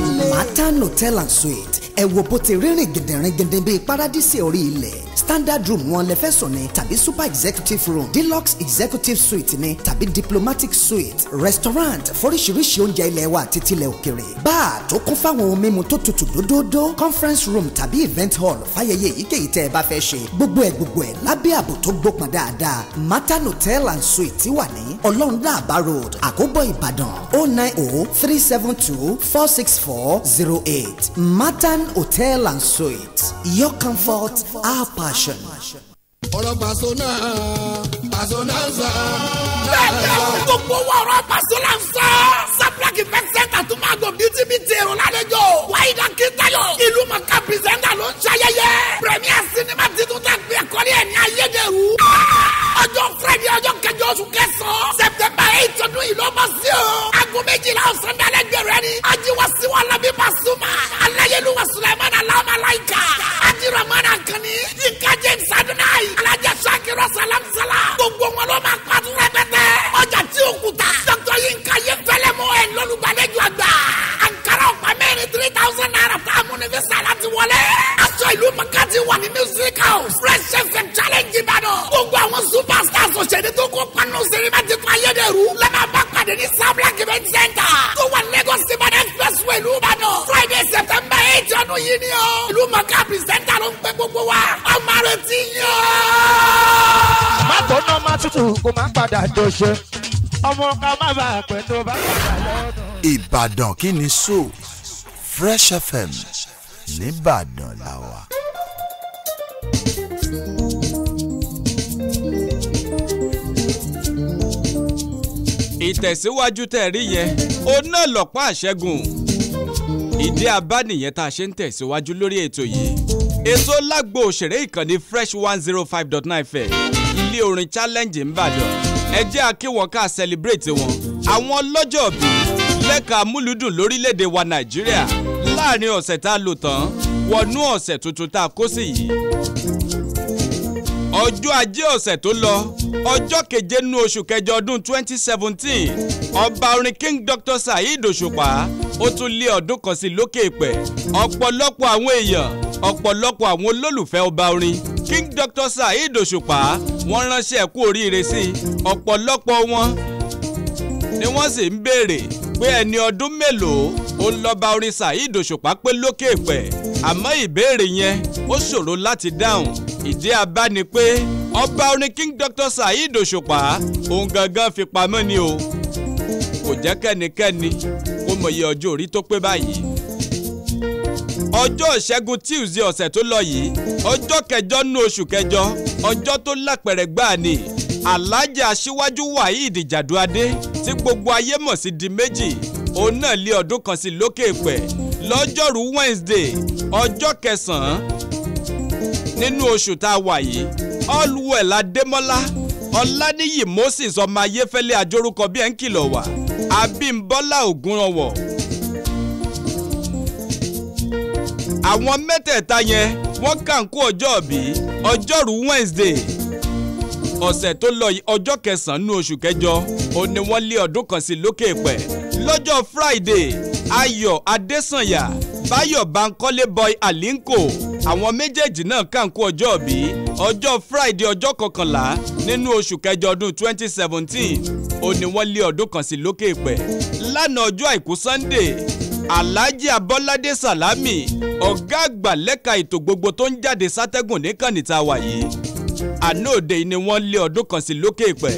H: Matan Hotel and Suite ẹ wo bó ti rírìn gẹ̀dẹ̀rẹ̀gẹ̀dẹ̀ bíi paradísì orí ilẹ̀ standard room wọn lẹ fẹ́ sùn ní tàbí super executive room deluxe executive suite ní tàbí diplomatic suite restaurant foríṣiríṣi oúnjẹ ilẹ̀ wa àti tilẹ̀ òkèrè bar tó kún fáwọn ohun mímu tó tutù dódódó conference room tàbí event hall fáyẹyẹ èyíkéyìí tẹ́ ẹ bá fẹ́ ṣe gbogbo ẹ̀ gbogbo ẹ̀ lábẹ́ ààbò tó gbópọn dáadáa Matan Hotel and Suite wà ní ọlọ́runláàbá road àkóbọ̀ ìbàdàn oh nine oh three seven two four six four zero eight Matan Hotel and Suite your comfort our passion.
G: ọ̀rọ̀ pàṣọ náà pàṣọ náà sọ.
B: bẹ́ẹ̀ni gbogbo wa ọ̀rọ̀ pàṣẹ la ń sọ. sablak event center tún máa gbọ́ bíi bíi ti èrò lálejò. wáyídà kìtayọ ìlú mọ̀ká pìrìsẹ́ńtà ló ń ṣayẹyẹ. premier cinema titun tẹ gbé ẹ̀kọ́rí ẹ̀ ní ayédèrú. ọjọ́ friday ọjọ́ kẹjọ oṣù kẹsàn-án september eight ọdún yìí ló bọ́ sí o. aago méjìlá ọ̀sán dalẹ̀ gbẹ̀rẹ̀ ni. ajiwa siwa labi pasuma. alayéluwa suleiman alamalaika. ajiramana akànni. yinka james adonai. alajà sakiro salam salam. gbogbo wọn ló máa pàtó rẹpẹtẹ. ọjà tí o kù ta. dr yinka yé fẹlẹ mọ ẹ lọlùgbàlejò àgbà. ankara ọ̀pá mẹ́rin three thousand naira tá a múni fi sàlá ti wọlé. aṣọ ìlú makati wà ní music house. fresh fm challenge ìbàdàn. gbogbo àwọn superstars òṣèré tó kó panu sinimá ti kọ́ ayédèrú. lẹ́mọ̀ bá pàdé ní sablak event center. tó wà lagos ìbàdàn expressway ìlú ìbàdàn. friday september eight ọdún yìí ni o. ìlú maka presenter ló ń pẹ́ gbogbo wa. ọmọ rẹ ti yàn.
J: má tó ná má tutù kó má padà dòṣe ọmọ ká má bàa pẹ́ tó bá padà lọ́dún.
D: ìbàdàn kí ni so fresh fm nìbàdàn làwà.
C: ìtẹ̀síwájú tẹ̀ rí yẹn òun náà lọ́pàá àṣẹ́gun ìdí abánìyẹn tá a ṣe ń tẹ̀síwájú lórí ètò yìí ètò lágbo òṣèré ìkànnì fresh one zero five dot nine fm ilé orin challenge ńbàdàn ẹ jẹ́ àkíwọ̀n ká celebrate wọn àwọn lọ́jọ́ bí lẹ́ka amúlùdùn lórílẹ̀‐èdè wa nàìjíríà láàrin ọ̀sẹ̀ tá a lò tán wọnú ọ̀sẹ̀ tuntun tá a kó sí yìí ọjọ́ ajé ọ̀sẹ̀ tó lọ ọjọ́ keje nínú oṣù kẹjọ ọdún 2017 ọba orin king dr saheed òṣùpá ó tún lé ọdún kan sí lókè ìpẹ́ ọ̀pọ̀lọpọ̀ àwọn èèyàn ọ̀pọ̀lọpọ̀ àwọn olólùfẹ́ ọba orin king dr saheed òṣùpá wọ́n ránṣẹ́ kú oríire sí i ọ̀pọ̀lọpọ̀ wọn ni wọ́n sì ń béèrè pé ẹni ọdún mélòó ó ń lọ́ba orin saheed òṣùpá pé lókè ìpẹ́ àmọ́ ìbéèrè yẹn ó ṣòro láti dáhùn ìdí abá ni pé ọba orin king dr saheed òṣùpá òun gangan fi pamọ́ ni o kò jẹ́ kẹ́nikẹ́ni kó mọ iye ọjọ́ orí tó pé báyìí ọjọ́ ìṣẹ́gun tuesday ọ̀sẹ̀ tó lọ yìí ọjọ́ kẹjọ nínú oṣù kẹjọ ọjọ́ tó lápẹ̀rẹ̀ gbáà ni alájà aṣíwájú waheed jàdúadé tí gbogbo ayé mọ̀ sí di méjì òun náà lé ọdún kan sí lókè pẹ̀ lọ́jọ́rú wednesday ọjọ́ kẹsàn-án nínú oṣù tá a wà yìí allwell adémọ́lá ọláníyì moses ọmọ ayéfẹ́lẹ́ àjórúkọ bí ẹ̀ ń kìlọ̀ wá abímbọ́lá ògúnrànwọ̀ àwọn mẹ́tẹ̀ẹ̀ta yẹn wọ́n kàn kó ọjọ́ bí ọjọ́rú wednesday ọ̀sẹ̀ tó lọ yìí ọjọ́ kẹsàn-án nínú oṣù kẹjọ ó ní wọ́n lé ọdún kan sí lókè pẹ̀ lọ́jọ́ friday ayọ̀ adésànyà báyọ̀ bankole boy alinko àwọn méjèèjì náà kàn kó ọjọ́ bí ọjọ́ friday ọjọ́ kọkànlá nínú oṣù kẹjọ ọdún 2017 ó ní wọ́n lé ọdún kan sí lókè pẹ̀ lánàá ọjọ́ àìkú sunday alhaji abọ́ládé salami ọ̀gá àgbà lẹ́ka ètò gbogbo tó ń jáde sátẹ́gùn níkànnì tá a wà yìí àná òde yìí ni wọ́n lé ọdún kan sí lókè pẹ̀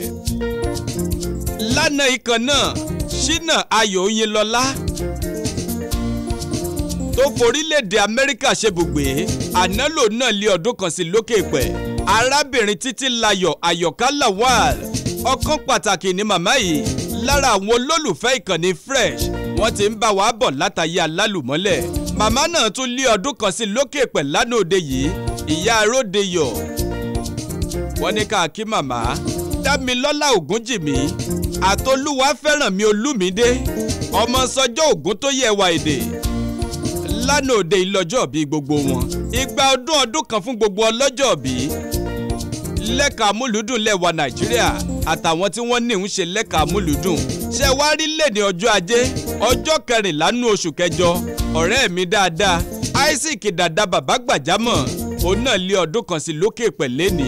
C: lánàá ikàn náà ṣínà ayọ̀ oyinlọ́lá tó forílẹ̀-èdè amẹ́ríkà ṣebùgbé ànálò náà lé ọdún kan sí lókè pẹ̀ arábìnrin títí layọ̀ àyọ̀ká lawal ọkàn pàtàkì ní màmá yìí lára àwọn olólùfẹ́ ìkànnì fresh wọ́n ti ń bá wa bọ̀ látàyè alálùmọ́lẹ̀ màmá náà tún lé ọdún kan sí lókè pẹ̀ lánàá òde yìí ìyá aródeyọ̀ wọ́n ní ká kí màmá dámilọ́lá ògúnjìmí àtolúwa fẹ́ràn mi olúmídé ọmọ sọjọ́ ògún tó yẹ wa èdè lánàá òde ìlọ́jọ́ bí gbogbo wọn ìgbà ọdún ọdún kan fún gbogbo ọlọ́jọ́ bí lẹ́ka múlùdùn lẹ́wà nàìjíríà àtàwọn tí wọ́n ní ń ṣe lẹ́ka múlùdùn ṣe wá rí lẹ́ni ọjọ́ ajé ọjọ́ kẹrìnlá nú oṣù kẹjọ ọ̀rẹ́ mi dáadáa isaac dada bàbá gbàjámọ̀ òun náà lé ọdún kan sí lókè pẹ̀lẹ́ ní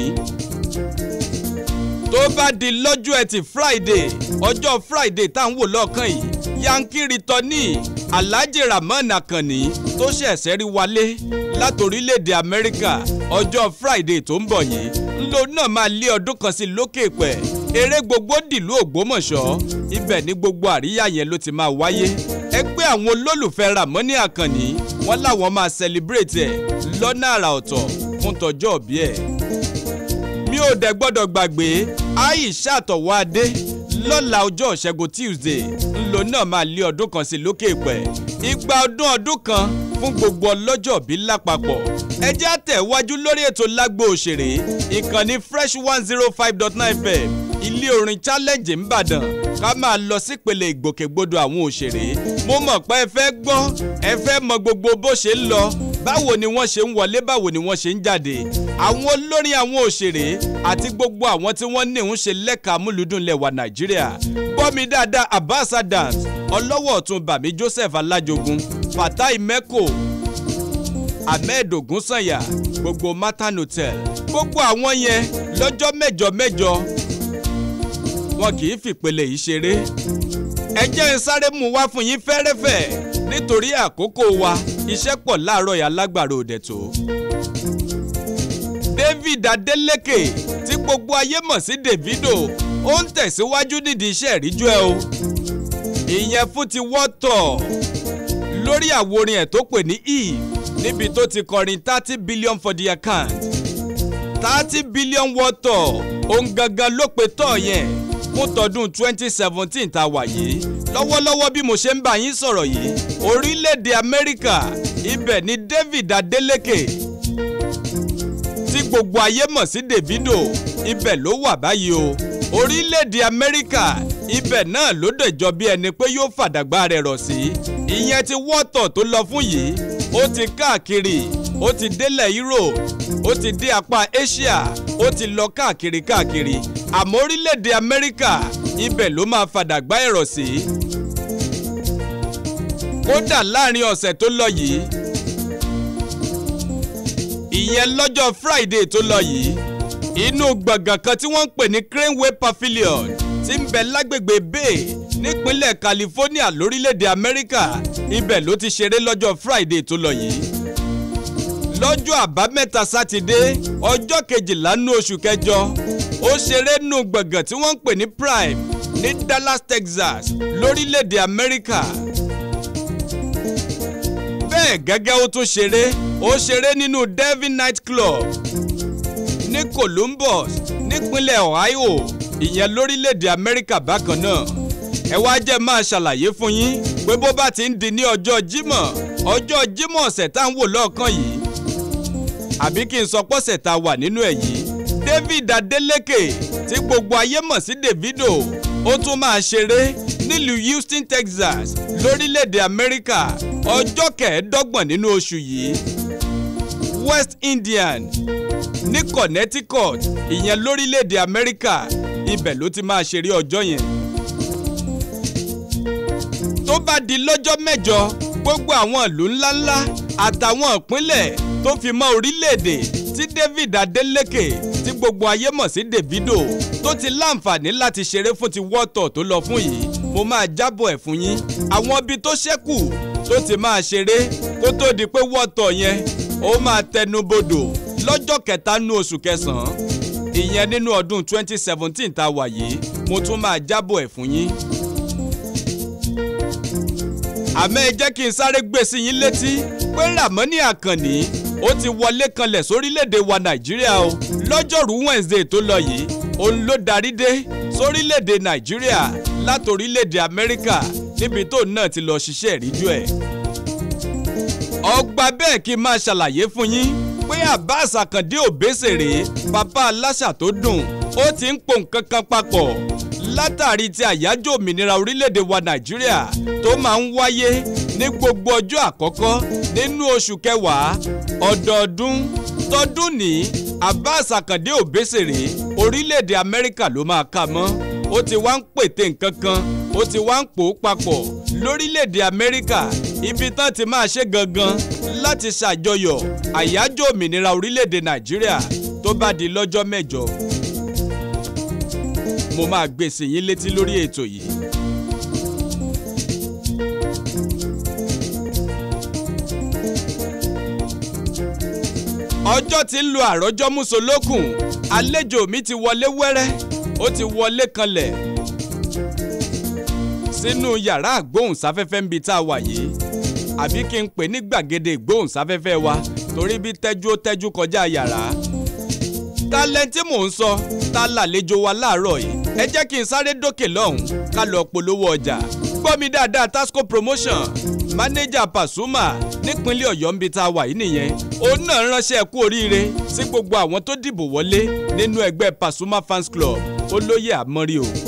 C: tó bá di lọ́jọ́ ẹtì friday ọjọ́ friday tá à ń wò lọ́ọ̀kan yìí yankiri tọ́ní alhaji rahman akanni tó ṣẹ̀ṣẹ̀ rí wálé látòrílẹ̀‐èdè amẹ́ríkà ọjọ́ friday tó ń bọ̀ yìí ńlò náà máa lé ọdún kan sí lókè pẹ̀ eré gbogbo dìlú ògbómọ̀ṣọ́ ibẹ̀ ní gbogbo àríyá yẹn ló ti máa wáyé ẹgbẹ́ àwọn olólùfẹ́ ramoni akanni wọ́n láwọn máa celebrate ẹ̀ lọ́nà àrà ọ̀tọ̀ fún tọjọ́ òbí ẹ̀ mi ò dẹ̀ gbọ́dọ̀ gbàgbé aisha àtọ̀wọ́ adé lọ́la ọjọ́ ìṣẹ́gun tuesday ńlò náà máa lé ọdún kan sí lókè pẹ̀ igba ọdún ọdún kan fún gbogbo ọlọ́jọ́ bí lápapọ̀ ẹ jẹ́ àtẹ̀wájú lórí ètò lágbo òṣèré ìkànnì fresh one zero five dot nine fm ilé orin challenge ńbàdàn ká máa lọ sípele ìgbòkègbodò àwọn òṣèré mo mọ̀ pé ẹ fẹ́ gbọ́ ẹ fẹ́ mọ gbogbo bó ṣe ń lọ báwo ni wọ́n ṣe ń wọlé báwo ni wọ́n ṣe ń jáde àwọn olórin àwọn òṣèré àti gbogbo àwọn tí wọ́n ní ń ṣe lẹ́ka múlùdùn lẹ́wà nàìjíríà gbọ́mi dáadáa abbas adams ọlọ́wọ́ ọ̀tún bàmí joseph alájogun fatai meko ahmed ogunsanya gbogbo matan hotel gbogbo àwọn yẹn lọ́jọ́ mẹ́jọ mẹ́jọ wọn kì í fìpele yìí ṣeré ẹ jẹ́ ń sáré mú wá fún yín fẹ́rẹ́fẹ́ nítorí àkókò wa iṣẹ́ pọ̀ láàárọ̀ yà lágbàro òdẹ̀ tó. david adeleke tí gbogbo ayé mọ̀ sí davido ó ń tẹ̀síwájú nídìí iṣẹ́ ìríjú ẹ o. ìyẹn fún ti wọ́tọ̀ lórí àworin ẹ̀ tó pè ní eve níbi tó ti kọrin thirty billion for the account thirty billion wọ́tọ̀ òun gangan ló pe tọ̀ yẹn fún tọdún twenty seventeen tá a wà yìí lọ́wọ́lọ́wọ́ bí mo ṣe ń bá yín sọ̀rọ̀ yìí orílẹ̀-èdè amẹ́ríkà ibẹ̀ ni david adeleke tí gbogbo ayé mọ̀ sí davido ibẹ̀ ló wà báyìí o orílẹ̀-èdè amẹ́ríkà ibẹ̀ náà ló dẹ̀jọ́ bí ẹni pé yóò fàdàgbà rẹ̀ rọ̀ sí ìyẹn ti wọ́tọ̀ tó lọ fún yìí ó ti káàkiri ó ti délẹ̀ europe ó ti dé apá asia ó ti lọ káàkiri káàkiri àmọ́ orílẹ̀-èdè amẹ́ríkà ibẹ̀ ló máa fàdàgbà ẹ̀rọ sí. kódà láàrin ọ̀sẹ̀ tó lọ yìí ìyẹn lọ́jọ́ friday tó lọ yìí inú gbọ̀ngàn kan tí wọ́n ń pè ní craneway pavilion ti ń bẹ lágbègbè bay nípínlẹ̀ california lórílẹ̀‐èdè amẹ́ríkà ibẹ̀ ló ti ṣeré lọ́jọ́ friday tó lọ yìí lọ́jọ́ àbámẹ́ta sátidé ọjọ́ kejìlá nú oṣù kẹjọ ó ṣeré nù gbọ̀ngàn tí wọ́n ń pè ní prime ní dallas texas lórílẹ̀‐èdè amẹ́ríkà bẹ́ẹ̀ gẹ́gẹ́ ó tún ṣeré ó ṣeré nínú devil night club ní columbus nípínlẹ̀ ohio ìyẹn lórílẹ̀‐èdè amẹ́ríkà bákan náà ẹ wá jẹ́ máa ṣàlàyé fún yín pé bó bá ti ń di ní ọjọ́ jímọ̀ ọjọ́ jímọ̀ ọ̀sẹ̀ tá à ń wò lọ́ọ̀kan yìí àbí kí n sọ pọ́sẹ̀ tá a wà nínú ẹ̀ yìí david adeleke tí gbogbo ayé mọ̀ sí davido ó tún máa ṣeré nílùú houston texas lórílẹ̀‐èdè amẹ́ríkà ọjọ́ kẹẹ̀ẹ́dọ́gbọ̀n nínú oṣù yìí west indian ní connecticut ìyẹn lórílẹ̀‐èdè amẹ́ríkà ibẹ̀ ló ti máa ṣeré ọjọ́ yẹn. tó bá di lọ́jọ́ mẹ́jọ gbogbo àwọn ìlú ńláńlá àtàwọn ìpínlẹ̀ tó fi mọ́ orílẹ̀‐èdè tí david adeleke tí gbogbo ayé mọ̀ sí davido tó ti láǹfààní láti ṣeré fún ti wọ́tọ̀ tó lọ fún yìí mo máa jábọ̀ ẹ̀ fún yín àwọn ibi tó ṣẹ́kù tó ti máa ṣeré kó tó di pé wọ́tọ̀ yẹn ó máa tẹnu bodò lọ́jọ́ kẹta nú oṣù kẹsàn-án ìyẹn nínú ọdún 2017 tá a wà yìí mo tún máa jábọ̀ ẹ̀ fún yín. àmọ́ ẹ jẹ́ kí n sáré gbé sí yín létí pé ramoni àkànní ó ti wọlé kanlẹ̀ sórílẹ̀‐èdè wa nàìjíríà o lọ́jọ́rú wednesday tó lọ yìí òun ló darí dé sórílẹ̀‐èdè nàìjíríà látòrílẹ̀‐èdè amẹ́ríkà níbi tó náà ti lọ ṣiṣẹ́ ìríjú ẹ̀. ọgbà bẹ́ẹ̀ kí n máa ṣàlàyé fún yín pé abbas akande òbésèré bàbá aláṣà tó dùn ó ti ń pò nǹkan kan papọ̀ látàrí ti àyájọ́ òmìnira orílẹ̀-èdè wa nàìjíríà tó máa ń wáyé ní gbogbo ọjọ́ àkọ́kọ́ nínú oṣù kẹwàá ọdọọdún tọdún ní abbas akande òbésèré orílẹ̀-èdè amẹ́ríkà ló máa kà mọ́ ó ti wá ń pète nǹkan kan ó ti wá ń pò ó papọ̀ lórílẹ̀‐èdè amẹ́ríkà ibi tán ti máa ṣe gangan láti ṣàjọyọ̀ àyájọ́ òmìnira orílẹ̀‐èdè nàìjíríà tó bá di lọ́jọ́ mẹ́jọ. mo máa gbé sí yín létí lórí ètò yìí. ọjọ́ tí ń lo àròjọ́ mùsùlùkùn àlejò mi ti wọlé wẹ́rẹ́ ó ti wọlé kanlẹ̀ sínú yàrá àgbóhùnsáfẹ́fẹ́ ń bi tá a wà yìí àbí kí n pè ní gbàgede ìgbóhùnsáfẹ́fẹ́ wa torí bí tẹ́jú ó tẹ́jú kọjá yàrá. tálẹ́ǹtì mò ń sọ ta làlejò wa láàárọ̀ yìí ẹ jẹ́ kí n sáré dókè lọ́hùn ká lọ polówó ọjà gbọ́ mi dáadáa tasco promotion mánéjà pasuma nípínlẹ̀ ọ̀yọ́ ń bi tá a wà yìí nìyẹn òun náà ránṣẹ́ kú oríire sí gbogbo àwọn tó dìbò wọlé nínú ẹgbẹ́ pasuma fans club olóyè àmọ́rí o.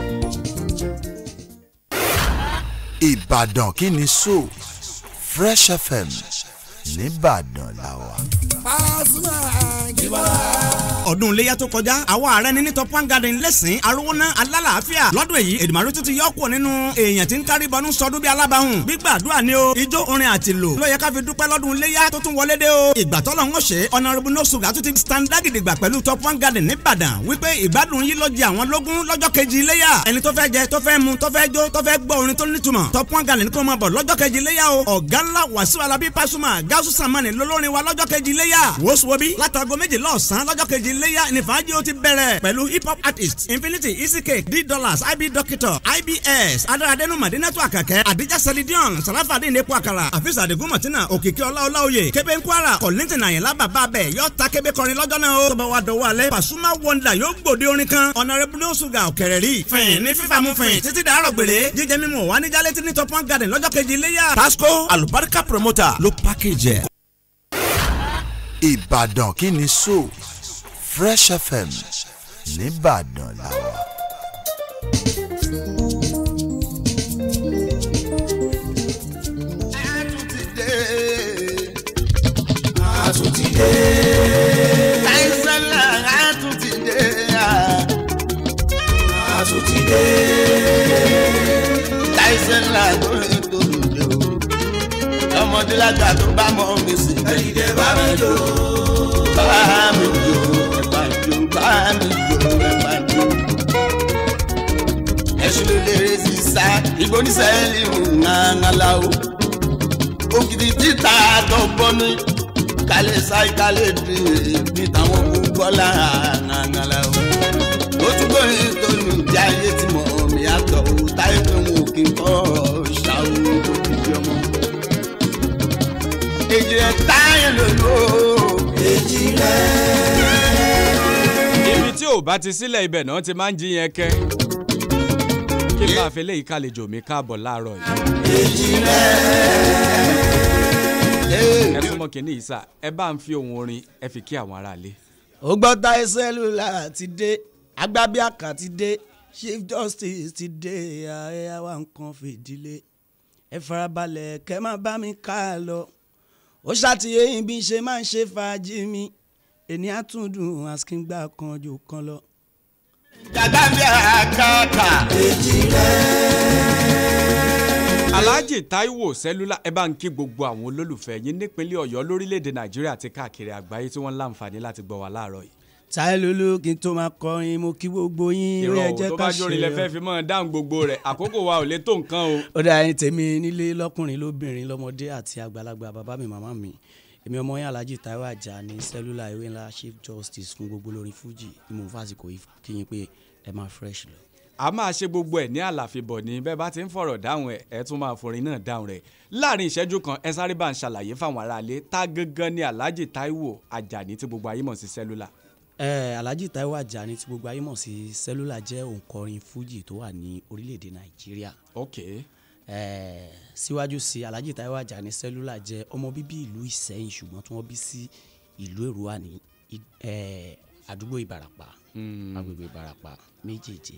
D: ìbàdàn kí ni so fresh fm nìbàdàn làwà.
B: Pasuma Àjìbọ́lá.
K: ọdún iléyà tó kọjá àwọn ààrẹ ní ní top one garden lẹ́sìn arówóná alálàáfíà lọ́dún èyí èdèmàrú tún ti yọkùn nínú èèyàn tí ń kárí bọnú sọdún bí alábàáhùn gbígbàdúrà ni o ijó orin àti lò ló yẹ ká fi dúpẹ́ lọ́dún iléyà tó tún wọlé dé o ìgbà tọ́lọ̀ ń ṣe ọ̀nàrẹ́bù nọ́ọ̀sùgà tún ti stand dágìdìgbà pẹ̀lú top one garden nìbàdàn wípé ìgbádùn yìí ló jẹ àwọn lógún lọ́jọ́ kejì iléyà ẹni tó fẹ́ jẹ tó fẹ́ mu tó fẹ́ jó tó fẹ́ gbọ́ orin tó nítumọ̀ top one garden kó máa bọ̀ lọ́jọ́ kejì iléyà o ọ̀gá ńlá wàsíù alábí pásùmà gáúsù sàmánì lólórin wa lọ́jọ́ kejì iléyà wòsùwòbí látàgọ́ méjìlá ọ̀sán lọ́jọ́ kejì iléyà ní fàájì ó ti bẹ̀rẹ̀ pẹ̀lú hip hop artist infinity easy cake d dollars ib doctor ibs adaradenu madinatu akẹ́kẹ́ adija selidion sarafadi nepo akara afis adigun martina òkìkí ọláọláoyè kébé nkwara kọ̀lìntìn àyìnlá bàbá bẹ̀ yọ ta kébé kọrin lọ́jọ́ náà o tọ́ba wa dọ̀wọ́ alẹ́ pasuma wonder yóò gbòde orin kan honourable osuga òkèrè rí fìn ní fífàmù fìn títí dàárọ̀ gbèrè jíjẹ mímu wà ní jálẹ̀ tí ní top one garden lọ́jọ́ kejì iléyà tasco alubarika promoter ló package ẹ̀.
D: ìbàdàn kí ni so fresh fm nìbàdàn làwà.
L: àtúntìdé. láìsẹ́lá àtúntìdé. àtúntìdé. láìsẹ́lá lórí tòlùdé o. ọmọdé lágbà tó bá mọ mi sí. ẹ̀yìndé bá mi lò. bá mi lò. ẹ̀bà jò bá mi lò. ẹ̀bà jò. ẹ̀sùn ló lè rè sí sá. ìgbóníṣẹ́ ìlú ńláńlá o. ògidì títà dọ́gbọ́n ní kálẹ̀ sáì kálẹ̀ dé ní táwọn gbọ́lá ànàngàlà o. ó tún gbórí tónú ìdí ayé tí mo mi àtọ̀ o táyé pé wọn ò kí n kọ́ ṣàwó òkìkí ọmọ.
C: bá ti sílẹ̀ ibẹ̀ náà ti máa ń jí yẹn kẹ́ kí n bá fi léyìí kálejò mi káàbọ̀ láàárọ̀ yìí. ẹ súnmọ́ kínní yìí sà ẹ bá ń fi ohun orin ẹ fi kí àwọn aráalé.
M: ó gbọ́ táyé sẹ́lúlà ti dé agbábíàkà ti dé chief justice ti dé ààrẹ àwa nǹkan fìdílé ẹ farabalẹ̀ kẹ́ máa bá mi ká a lọ ó ṣàtìyẹ́yìn bí n ṣe máa ń ṣe fàájì mi èní àtúndùn àsìkíngbà kan jù kan lọ.
L: agbábíàkà èjì
C: alhaji taiwo sẹlúlà ẹ bá ń kí gbogbo àwọn olólùfẹ́ yín nípínlẹ̀ ọ̀yọ́ lórílẹ̀‐èdè nàìjíríà àti káàkiri àgbáyé tí wọ́n ń láǹfààní láti gbọ́ wa láàárọ̀ yìí.
M: táyé lulú kí n tó máa kọrin mo kí gbogbo yín
C: ìrọ̀
M: ẹ
C: ò
M: jẹ́
C: tó
M: ká
C: bá
M: ṣe
C: jórin lẹ fẹ́ fi mọ́ dáhùn gbogbo rẹ̀ àkókò wa ò lè tó nǹkan o.
M: ó dá ẹyin tèmi nílé lọkùnrin lóbìnrin lọmọdé àti àgbàlagbà bàbá mi màmá mi èmi ọmọ yín alhaji taiwo ajá ní sẹlúlà ìwé ńlá chief justice fún gbogbo lórin fuji ni mo fásitì yìí kí yín pé ẹ máa fresh lọ.
C: a máa ṣe gbogbo ẹ̀ ní àlàfíbọ̀ ní bẹ́ẹ̀ bá ti ń fọ̀rọ̀ dáhùn ẹ̀ ẹ̀ tún máa forin náà dáhùn rẹ̀ láàrin ìṣẹ́jú kan ẹ sáré bá ń ṣàlàyé fáwọn aráalé tá gangan ni alhaji taiwo ajani tí gbogbo ayé mọ̀ sí sẹ́lúlà.
M: ẹ alhaji taiwo ajá ní tí gbogbo ayé mọ̀ sí sẹlúlà jẹ́ òǹkọrin fuji tó wà ní orílẹ̀-èdè nàìjíríà.
C: ok
M: ẹ síwájú sí alhaji taiwo ajá ní sẹlúlà jẹ́ ọmọ bíbí ìlú ìsẹ́yìn ṣùgbọ́n tí wọ́n bí sí ìlú èrúwà ní ì- ẹ, àdúgbò ìbarapá agbègbè ìbarapá méjèèjì.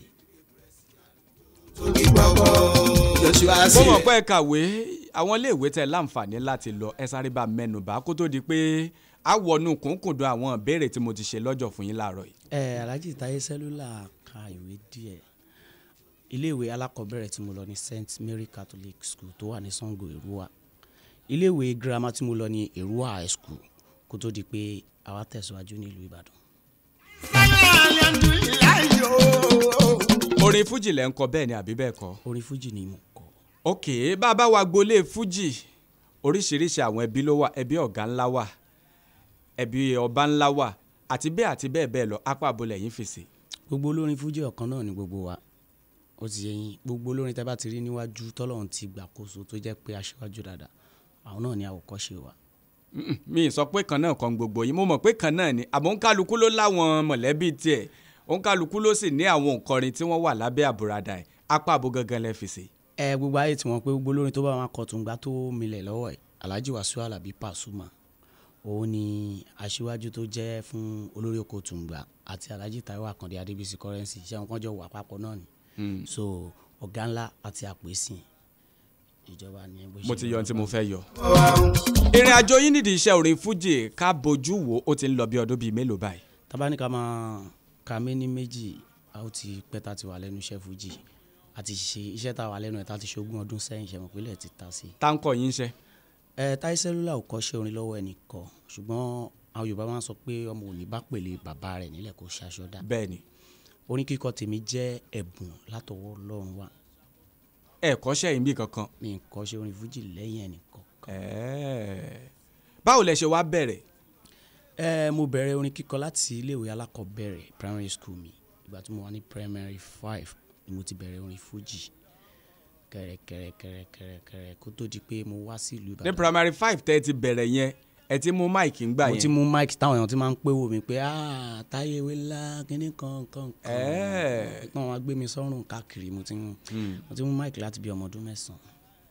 L: joshua
C: mo mọ̀ pé ẹ kàwé àwọn iléèwé tẹ láǹfààní láti lọ ẹ sáré bá mẹ́nu bá kó tó di pé a wọnú kúnkùndùn àwọn ìbéèrè tí mo ti ṣe lọ́jọ́ fún yín láàárọ̀ yìí.
M: ẹ alhaji taye sẹlúlà ka ìwé díẹ̀ iléèwé alákọ̀ọ́bẹ̀rẹ̀ tí mo lọ ní st mary catholic school tó wà ní sango èrúwà iléèwé girama tí mo lọ ní èrúwà high school kó tó di pé àwa tẹ̀síwájú nílùú ìbàdàn.
C: orin fújì lẹ́ ń kọ bẹ́ẹ̀ ni àbí bẹ́ẹ̀ kọ́.
M: orin fújì ni mo kọ.
C: ok bá a bá wa gbolé fújì oríṣiríṣi àwọn ẹbí ló wà ẹbí ọ̀gá ńlá wà ẹbí ọba ńlá wà àti bẹ́ẹ̀ àti bẹ́ẹ̀ bẹ́ẹ̀ lọ apá àbólẹ̀ yín fèsì.
M: gbogbo olórin fújì ọ̀kan náà ni gbogbo wa ó ti yẹ yín gbogbo olórin tẹ́ bá ti rí níwájú tọ́lọ́run ti gbàkóso tó jẹ́ pé aṣíwájú dáadáa àwọn náà ni àwòkọ́ṣe wa.
C: Mm-mm, mi ì sọ pé kan náà kan gbogbo yín mo mọ̀ pé kan náà ni àmọ́ òǹkálukú ló láwọn mọ̀lẹ́bí tiẹ̀ òǹkálukú ló sì ní àwọn òǹkọrin tí wọ́n wà lábẹ́ àbúradà ẹ̀ apá àbò gangan lẹ́ fèsì.
M: ẹ gbogbo ayé tí wọn pé gbogbo olórin tó bá wọn kọ tùǹgbà tó milẹ̀ lọ́wọ́ ẹ̀ alhaji wàsíù alábí pàṣùmà òun ni aṣíwájú tó jẹ́ fún olórí oko tùǹgbà àti alhaji taiwo àkàndé adébísí kọrẹ́nsì iṣẹ́ wọn kan jọ wà papọ̀ náà ni
C: Mm.
M: so ọ̀gá ńlá àti àpèsìn ìjọba ni bó ṣe
C: mo ti yọ ohun tí mo
M: lọ.
C: fẹ́ yọ. ìrìn àjò yín nídìí iṣẹ́ orin fújì ká bojú wo ó ti ń lọ bí ọdún bíi mélòó báyìí.
M: tábánikà máa ka méní méjì a ó ti pẹ́ tá a ti wà lẹ́nu iṣẹ́ fújì a ti ṣe iṣẹ́ tá a wà lẹ́nu ẹ̀ tá a ti ṣe ogún ọdún sẹ́yìn ṣe mọ̀ pé ilẹ̀ ti ta sí i.
C: táǹkọ̀ yín ṣe.
M: ẹ táyé sẹ́lúlà ò kọ́ṣẹ́ orin lọ́wọ́ ẹnìkan ṣùgbọ́n àwọn yorùbá máa ń sọ pé ọmọ òní bá pèlè bàbá rẹ̀ nílẹ̀ kó ṣaṣọ dá.
C: bẹ́ẹ̀ni.
M: orin kíkọ tèmi jẹ́ ẹ̀bùn látọwọ́ ọlọ́run wa.
C: ẹ kọ́ṣẹ́ yín bí kankan.
M: mi ì kọ́ṣẹ́ orin fújì lẹ́yìn ẹnìkan.
C: Ẹ̀ẹ́. báwo lẹ ṣe wá bẹ̀rẹ̀.
M: ẹ mo bẹ̀rẹ̀ orin kíkọ láti iléèwé alákọ̀ọ́bẹ̀rẹ̀ primary school mi ìgbà tí mo wà ní primary five ni mo ti bẹ̀rẹ̀ orin fújì kẹrẹkẹrẹkẹrẹkẹrẹ kó tó di pé mo wá sí ìlú
C: ní
M: ìbàdàn.
C: primary five tẹ́ ẹ ti bẹ̀rẹ̀ yẹn ẹ ti mú máìkì ń gbà
M: mo
C: yẹn.
M: ti mú mic táwọn èèyàn ti máa ń pé wò mí pé ah táyé ewé ńlá kínní kan kan kan
C: Ẹ̀ẹ́.
M: pọ́n wọn gbé mi sọ́rùn káàkiri mo ti ń mo ti mú mic láti bí ọmọ ọdún mẹ́sàn-án.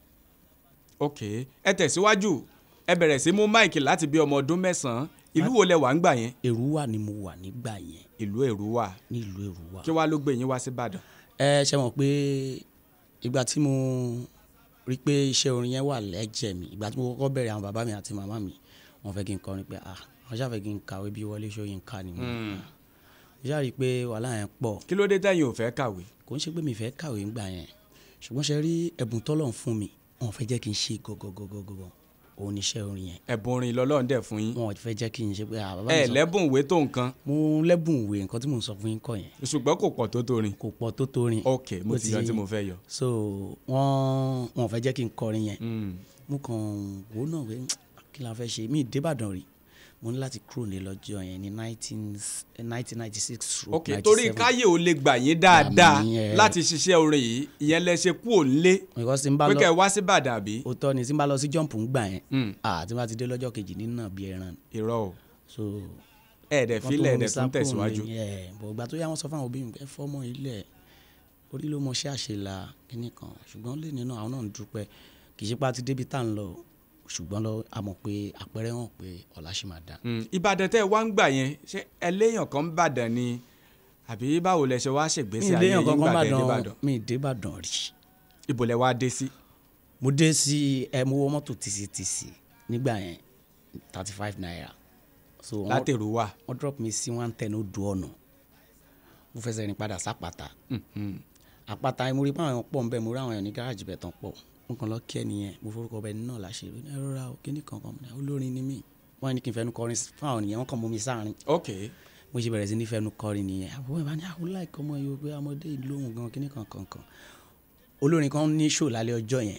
C: ok ẹ tẹ̀síwájú ẹ bẹ̀rẹ̀ sí mú máìkì láti bí ọmọ ọdún mẹ́sàn-án ìlú wo lẹ wà ń gbà yẹn.
M: èrúwà ni mo wà nígbà yẹn.
C: ìlú èrúwà.
M: ní ìlú èrúwà.
C: kí wàá ló gbé yín wá sí ìbàdàn.
M: ẹ ṣe mọ̀ pé ìgbà tí mo rí pé iṣẹ́ orin yẹn wà lẹ́jẹ̀ mi ìgbà tí mo kọ́kọ́ bẹ̀rẹ̀ àwọn bàbá mi àti màmá mi wọ́n fẹ́ kí n kọrin pé ah wọ́n ṣàfẹ́ kí n kàwé bí Wọlé Ṣóyínká ni mo
C: Mm.
M: mo ṣáà rí i pé wàhálà yẹn pọ̀.
C: kí ló dé tẹ́yìn ò fẹ́ kàwé.
M: kò ń ṣe pé mi fẹ́ kàwé ńgbà yẹn ṣùgbọ́n ṣe rí ẹ̀bùn tọ́lọ̀ ń fún mi wọn ò fẹ́ jẹ́ kí n ṣe gọ́gọ́gọ́gọ́ òun ni iṣẹ́ orin yẹn.
C: ẹ̀bùn orin lọ́lọ́run dẹ̀ fún yín.
M: wọn ò fẹ́ jẹ́ kí n ṣe pé ah bàbá mi
C: ẹ
M: sọ-
C: lẹ́bùn ìwé tó nǹkan.
M: mo lẹ́bùn ìwé nǹkan tí mò ń sọ fún yín kọ́ yẹn.
C: ṣùgbọ́n kò pọ̀ tó torin.
M: kò pọ̀ tó torin.
C: ok mo
M: Ó
C: ti yọ tí mo fẹ́ yọ.
M: so wọ́n wọn ò fẹ́ jẹ́ kí n kọrin yẹn mo kàn wò ó náà pé kí la fẹ́ ṣe mí ìdébàdàn rí mo ní láti kúrò ní lọ́jọ́ yẹn ní nineteen ninety six
C: ok torí káyé ò lè gbà yín dáadáa láti ṣiṣẹ́ orin yìí ìyẹn lẹ ṣe kú òǹlé
M: because tí n bá
C: pé
M: lọ
C: kẹ́ ẹ wá sí ìbàdàn àbí.
M: òótọ́ ni tí n bá lọ sí jump ń gbà yẹn ah tí n bá ti dé lọ́jọ́ kejì nínú bí ẹran
C: irọ́ o.
M: so
C: ẹ̀ẹ́dẹ̀
M: Wọ́n
C: filẹ̀
M: tó
C: ẹ̀ẹ́dẹ̀
M: mú
C: tún
M: mi
C: tẹ̀síwájú.
M: sápò mi, ẹ̀, bọ̀ ìgbà tó yá wọn sọ fún àwọn òbí mi pé ẹ fọ́mọ ilẹ̀ orí ló mọṣẹ́ àṣelà kínní kan ṣùgbọ́n lè nínú àwọn náà ń dúpẹ́ kì í ṣe pé a ti débi tá à ń lọ ṣùgbọ́n lọ a mọ̀ pé àpẹẹrẹ hàn pé ọ̀la ṣì máa dá.
C: Mm, ìbàdàn tẹ́ ẹ wá ń gbà yẹn ṣé ẹlẹ́yàn kan ń bàdàn ni àbí báwo lẹ ṣe wá ṣègbésí
M: mi
C: ayé
M: ìléyàn
C: yín
M: kankan
C: gbà tẹ́ ẹ dé
M: bàdàn
C: ìbàdàn
M: mi ìdé bàdàn rí.
C: ibo lẹ wá dé sí.
M: mo dé sí ẹ mo wọ mọ́tò tìsítìsí nígbà yẹn thirty five naira. so wọ́n-
C: Látèrú wà.
M: wọ́n drop mi sí one ten odò ọ̀nà mo fẹsẹ̀ rìn padà sápàtà àpáta mo rí pé àwọn èèyàn pọ̀ ń bẹ̀ mo rí àwọn èèyàn ní gáràjì bẹ̀ tán pọ̀ mo kàn lọ kí ẹnìyẹn mo forúkọ bẹ náà láṣẹ ìròyìn ẹ rọra o kíní kankan mo ní olórin ni mí wọ́n ní kí n fẹnu kọrin fún àwọn ènìyàn wọ́n kàn mú mi sáàrin
C: ok
M: mo ṣe bẹ̀rẹ̀ sí ní fẹnu kọrin nìyẹn àbúrò ìbá ní àwọn láìka ọmọ yìí o pé ọmọdé ìlú òun gan kíní kankan kan olórin kan ní ṣò lálẹ́ ọjọ́ yẹn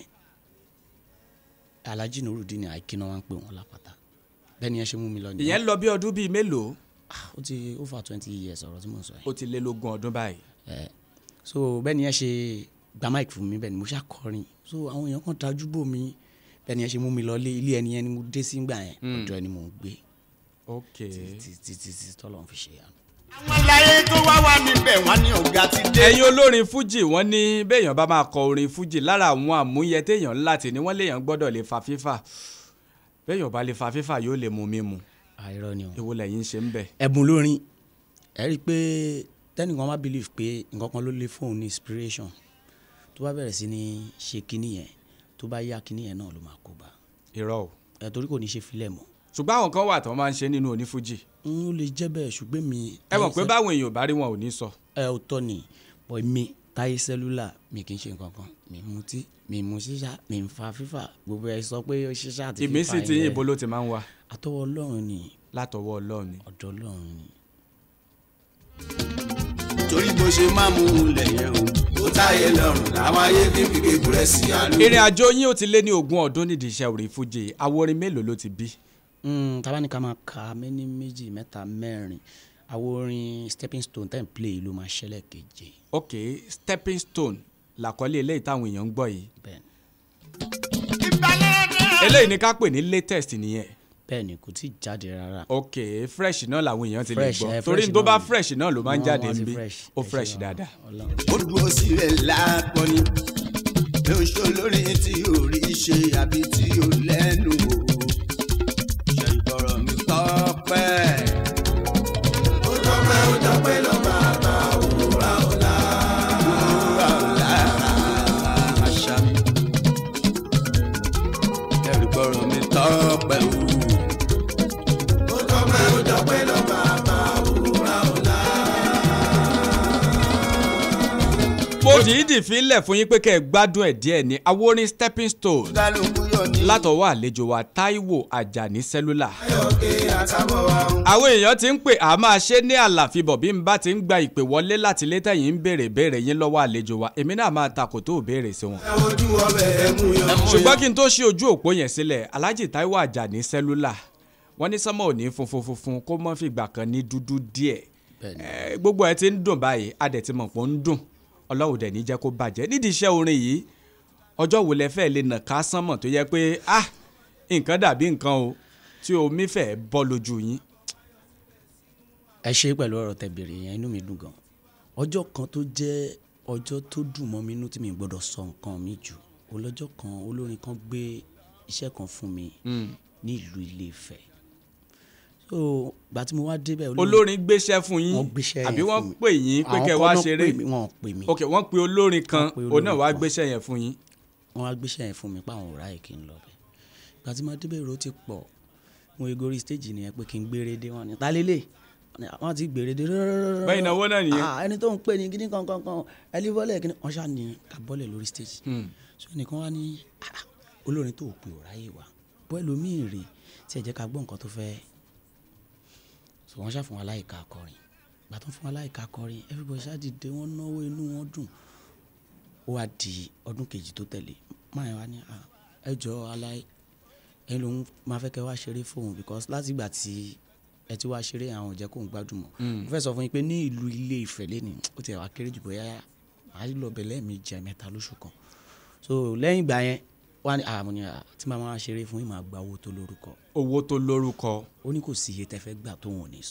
M: alhaji nurudin àìkíná wa ń pè wọ́n lápáta bẹ́ẹ̀ ni ẹ ṣe mú mi lọ nìyẹn
C: ìyẹn lọ bí ọdún bíi mélòó
M: ó ti over twenty years ọ̀rọ̀ tí mo sọ yìí
C: ó ti lé lógún ọdún báyìí.
M: ẹ so bẹ́ẹ̀ ni ẹ ṣe gba mic fún mi bẹ́ẹ̀ ni mo ṣá kọrin so àwọn èèyàn kan dájú bò mí bẹ́ẹ̀ ni ẹ ṣe mú mi lọ lé ilé ẹni yẹn ni mo dé sí gbà yẹn
C: Mm.
M: ọ̀dọ̀ ẹni mò ń gbé
C: ok
M: títí títí tọ́lọ́run fi ṣe yà.
L: àwọn láyé tó wá wà níbẹ̀ wọ́n ní ọ̀gá ti dé.
C: ẹ̀yin olórin fújì wọ́n ní béèyàn bá máa kọ orin fújì lára àwọn àmúyẹ téèyàn láti ní wọ́n léèyàn gbọ́dọ̀ lè fa fífà béèyàn bá lè fa fífà yóò lè mú mímu.
M: àìrọ ni o.
C: èwo lẹ́yìn ṣe ń bẹ̀.
M: ẹ̀bùn lórin ẹ rí i pé tẹ́nìkan má believe pé nǹkan kan ló lè fóun ní inspiration tó bá bẹ̀rẹ̀ sí ní ṣe kinní yẹn tó bá yá kinní yẹn náà ló máa kó bá
C: irọ́ o.
M: ẹ torí kò ní ṣe filẹ̀ mọ́.
C: ṣùgbọ́n àwọn kan wà tó máa ń ṣe nínú onífújì.
M: n ó lè jẹ́ bẹ́ẹ̀ ṣùgbọ́n mi.
C: ẹ mọ̀ pé báwọn èèyàn bá rí wọn ò ní sọ.
M: ẹ ò tọ́ ni bọ́ mi táyé sẹ́lúlà mi kì í ṣe nǹkan kan mi mutí mi mu ṣíṣá mi ń fa fífà gbogbo ẹ sọ pé ṣíṣá àti fífà
C: ìmísí ti yín ibo ló ti máa ń wá.
M: àtọwọ́ ọlọ́run ni.
C: látọwọ́ ọlọ́run ni.
M: ọ̀dọ̀ ọlọ́run ni.
L: torí bó ṣe máa mú un lẹ̀yẹ̀ o ó táyé lọ́rùn làwọn ayé fi fi kékeré sí àlọ́.
C: ìrìn àjò yín ó ti lé ní ogún ọdún nídìí iṣẹ́ orin fújì àwọn orin mélòó ló ti bí.
M: Mm, tá bá ní ká máa ka méní méjì mẹ́ta mẹ́rin àwọn orin stepping stone ten play ló máa ṣẹlẹ̀ keje.
C: ok stepping stone làkọlé eléyìí táwọn èèyàn ń gbọ́ yìí. eléyìí ni ká pè ní latest nìyẹn.
M: bẹ́ẹ̀ni kò tí ì jáde rárá.
C: ok fresh náà làwọn èèyàn ti lè
M: Fresh,
C: gbọ́
M: eh,
C: torí
M: fresh
C: tó bá
M: náà ni.
C: fresh náà ló máa ń
M: Wọ́n-
C: jáde
M: wọ́n ti
C: níbí
M: fresh,
C: ó
M: ẹ ṣe
C: fresh
M: wa.
C: dáadáa.
L: ó dúró sílẹ̀ lápọ̀ ni ló ń ṣe olórin tí ò rí ṣe àbí tí ò lẹ́nu o ṣe ìbọ̀rọ̀ mi tọ́pẹ́. ó tọ́pẹ́ ó tọ́pẹ́ lọ bàbá òwúrọ̀ ọ̀la. òwúrọ̀ ọ̀la àṣà mi. ẹ̀rù gbọ́rọ̀ mi tọ́pẹ́ o. ó tọ́pẹ́ ó tọ́pẹ́ lọ bàbá òwúrọ̀ ọ̀la.
C: mo dìídì fílẹ̀ fún yín pé kẹ́ ẹ gbádùn ẹ̀ díẹ̀ ní àwọn orin stepping stone
L: kálukú yọ̀ ní.
C: látọwọ́ àlejò wa Táíwò Àjàní sẹ́lúlà.
L: ọ̀kẹ́ àtàbọ̀ wa ń
C: àwọn èèyàn ti ń pè á máa ṣe ní àlàfibọ̀ bí n bá ti ń gba ìpè wọlé láti ilé tẹ̀yìn ń béèrè béèrè yín lọ́wọ́ àlejò wa èmi náà máa takò tó béèrè sí wọn.
L: ojú ọbẹ̀ ẹ̀mú yọ.
C: ṣùgbọ́n kí n tó ṣí ojú òpó yẹn sílẹ̀ Alhaji Táíwò Àjàní sẹ́lúlà wọ́n ní sánmọ́ òní funfun funfun kó mọ́ fìgbà kan ní dúdú díẹ̀ Eh, gbogbo ẹ ti ń dùn báyìí adẹ̀ ti mọ̀ pé ó ń dùn ọlọ́run dẹ̀ ní jẹ́ kó bàjẹ́ nídìí iṣẹ́ orin yìí ọjọ́ wo lẹ fẹ́ lè nà ká sánmọ̀ tó yẹ pé ah nǹkan dàbí nǹkan o tí omi fẹ́ bọ́ lójú yín.
M: ẹ ṣe pẹ̀lú ọ̀rọ̀ tẹ́ béèrè yẹn inú mi dùn gan ọjọ́ kan tó jẹ́ ọjọ́ tó dùn mọ́ mi inú tí mi gbọ́dọ̀ sọ nǹkan mi jù olọ́jọ́ kan olórin kan gbé iṣẹ́ kan fún mi ní ìlú Ilé Ifẹ̀ so gbà tí mo wá débẹ̀
C: olórin gbéṣẹ́ fún yín
M: wọ́n gbéṣẹ́ yẹn
C: àbí wọ́n
M: fún mi.
C: pè yín pé
M: Àwọn
C: kẹ́
M: kan
C: wá
M: náà
C: ṣeré
M: pè mí, wọ́n pè mí
C: ok wọ́n pe olórin kan
M: Wọ́n pe
C: òun náà
M: olórin
C: wá
M: kan.
C: gbéṣẹ́ yẹn fún yín.
M: wọ́n wá gbéṣẹ́ yẹn fún mi pé àwọn ò ráyè kí n lọ bẹ̀ gbà tí mo débẹ̀ èrò ti pọ̀ mo egori stage nìyẹn pé kí n gbére dé wọn ni ta lélẹ̀ wọ́n ti gbére dé rọ́rọ́rọ́rọ́
C: Bẹ́ẹ̀ ìnáwó náà nìyẹn.
M: Ah, ẹni tó ń pè ní kíní kankan kan ẹni bọ́lẹ̀ kíní wọ́n ṣáà ní ká bọ́lẹ̀ lórí stage so ẹnìkan wá ní "Ah, olórin tó pè ò ráyè wá bọ́ ẹlòmíì rè tí ẹ jẹ́ ká gbọ́ nǹkan tó fẹ́ so wọ́n ṣàfihàn aláìka akọrin gbà tó ń fún aláìka akọrin everybody ṣáà dìde wọ́n náwó inú wọn dùn ó wá di ọdún kejì tó tẹ̀lé máa yẹn wá ní "Ah, ẹ jọ aláì ẹni lòun máa fẹ́ kẹ́ wá ṣeré fóun because láti ìgbà tí ẹ ti wá ṣeré àwọn ò jẹ́ kóun gbádùn mọ́
C: Mm.
M: mo fẹ́ sọ fún yín pé ní ìlú Ilé Ifẹ̀ lẹ́nu ó ti wá kéré jù bóyá màá lọ bẹ̀ lẹ́ẹ̀mejì mẹ́ta lóṣù kan so lẹ́yìn ìgbà yẹn wá ní àmọ́ ni "Ah, tí màá máa ṣeré fún yín màá gba owó tó lórúkọ
C: owó tó lórúkọ
M: ó ní kò sí iye tẹ́ fẹ́ gbà tóun ò ní san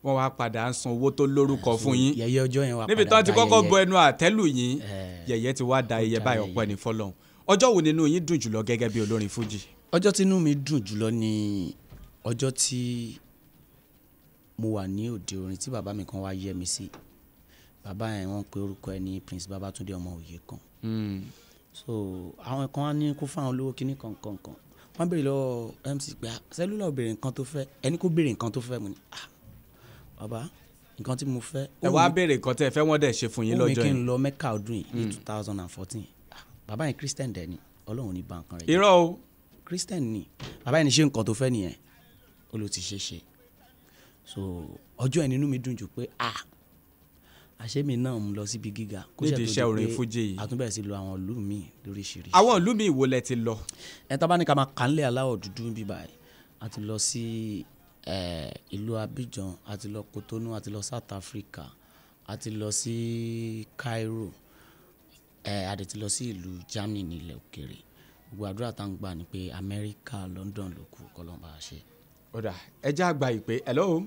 C: wọ́n wá padà ń san owó tó lórúkọ fún yín
M: yẹ̀yẹ́ ọjọ́ yẹn wá
C: níbi
M: padà
C: tán ti
M: da
C: kọ́kọ́
M: yẹ̀yẹ́.
C: bọ ẹnu àtẹ́lù yín yẹ̀yẹ́ ti wá da iye báyọ̀ pẹ́ ní fọlọ́hún ọjọ́ wo nínú yín dùn jùlọ gẹ́gẹ́ bí olórin fújì.
M: ọjọ́ tí inú mi dùn jùlọ ni ọjọ́ tí mo wà ní òde orin tí bàbá mi kan wá yẹ mi sí bàbá yẹn wọ́n pe orúkọ ẹ̀ ní prince babatunde ọmọ òye kan so àwọn kan á ní kó fáwọn olówó kíní kankan kan wọ́n béèrè lọ́wọ́ mc pé sẹ́lúlà ò béèrè nǹkan tó fẹ́ ẹni kó béèrè nǹkan tó fẹ́ mo ní ah bàbá nǹkan tí mo fẹ́
C: ẹ wá béèrè nǹkan tẹ́ ẹ fẹ́ wọ́n dẹ̀ ṣe fún yín
M: ó mi
C: lọ́jọ́
M: kí n
C: yẹn.
M: lọ mẹ́kà ọdún yìí ní two thousand and fourteen bàbá yẹn christian dẹ̀ ni ọlọ́run ní báǹkan rẹ̀ jẹ́.
C: irọ́ o.
M: christian ni bàbá yẹn ní ṣe nǹkan tó fẹ́ nìyẹn ó ló ti ṣe ṣe so ọjọ́ yẹn nínú mi dùn jù pé ah àṣé mi náà ń lọ síbi gíga kó ṣe
C: Nídìí
M: tó
C: iṣẹ́
M: di
C: orin
M: pé
C: fújì yìí.
M: àtúnbẹ̀rẹ̀ sí lo àwọn ìlú míì lóríṣiríṣi.
C: àwọn ìlú mi ìwo lẹ ti lọ.
M: ẹ tá bá ní ká máa kà ń lé aláwọ̀ dúdú ń bí báyìí a ti lọ sí eh, ìlú abidjan a ti lọ cotonou a ti lọ south africa a ti lọ sí cairo eh, a dẹ̀ ti lọ sí ìlú germany nílẹ̀ òkèèrè gbogbo àdúrà tá à ń gbà ni pé amẹ́ríkà london ló kù kọ́lọ́mbà ṣe.
C: ọ̀dà ẹ já àgbà ìpè hello.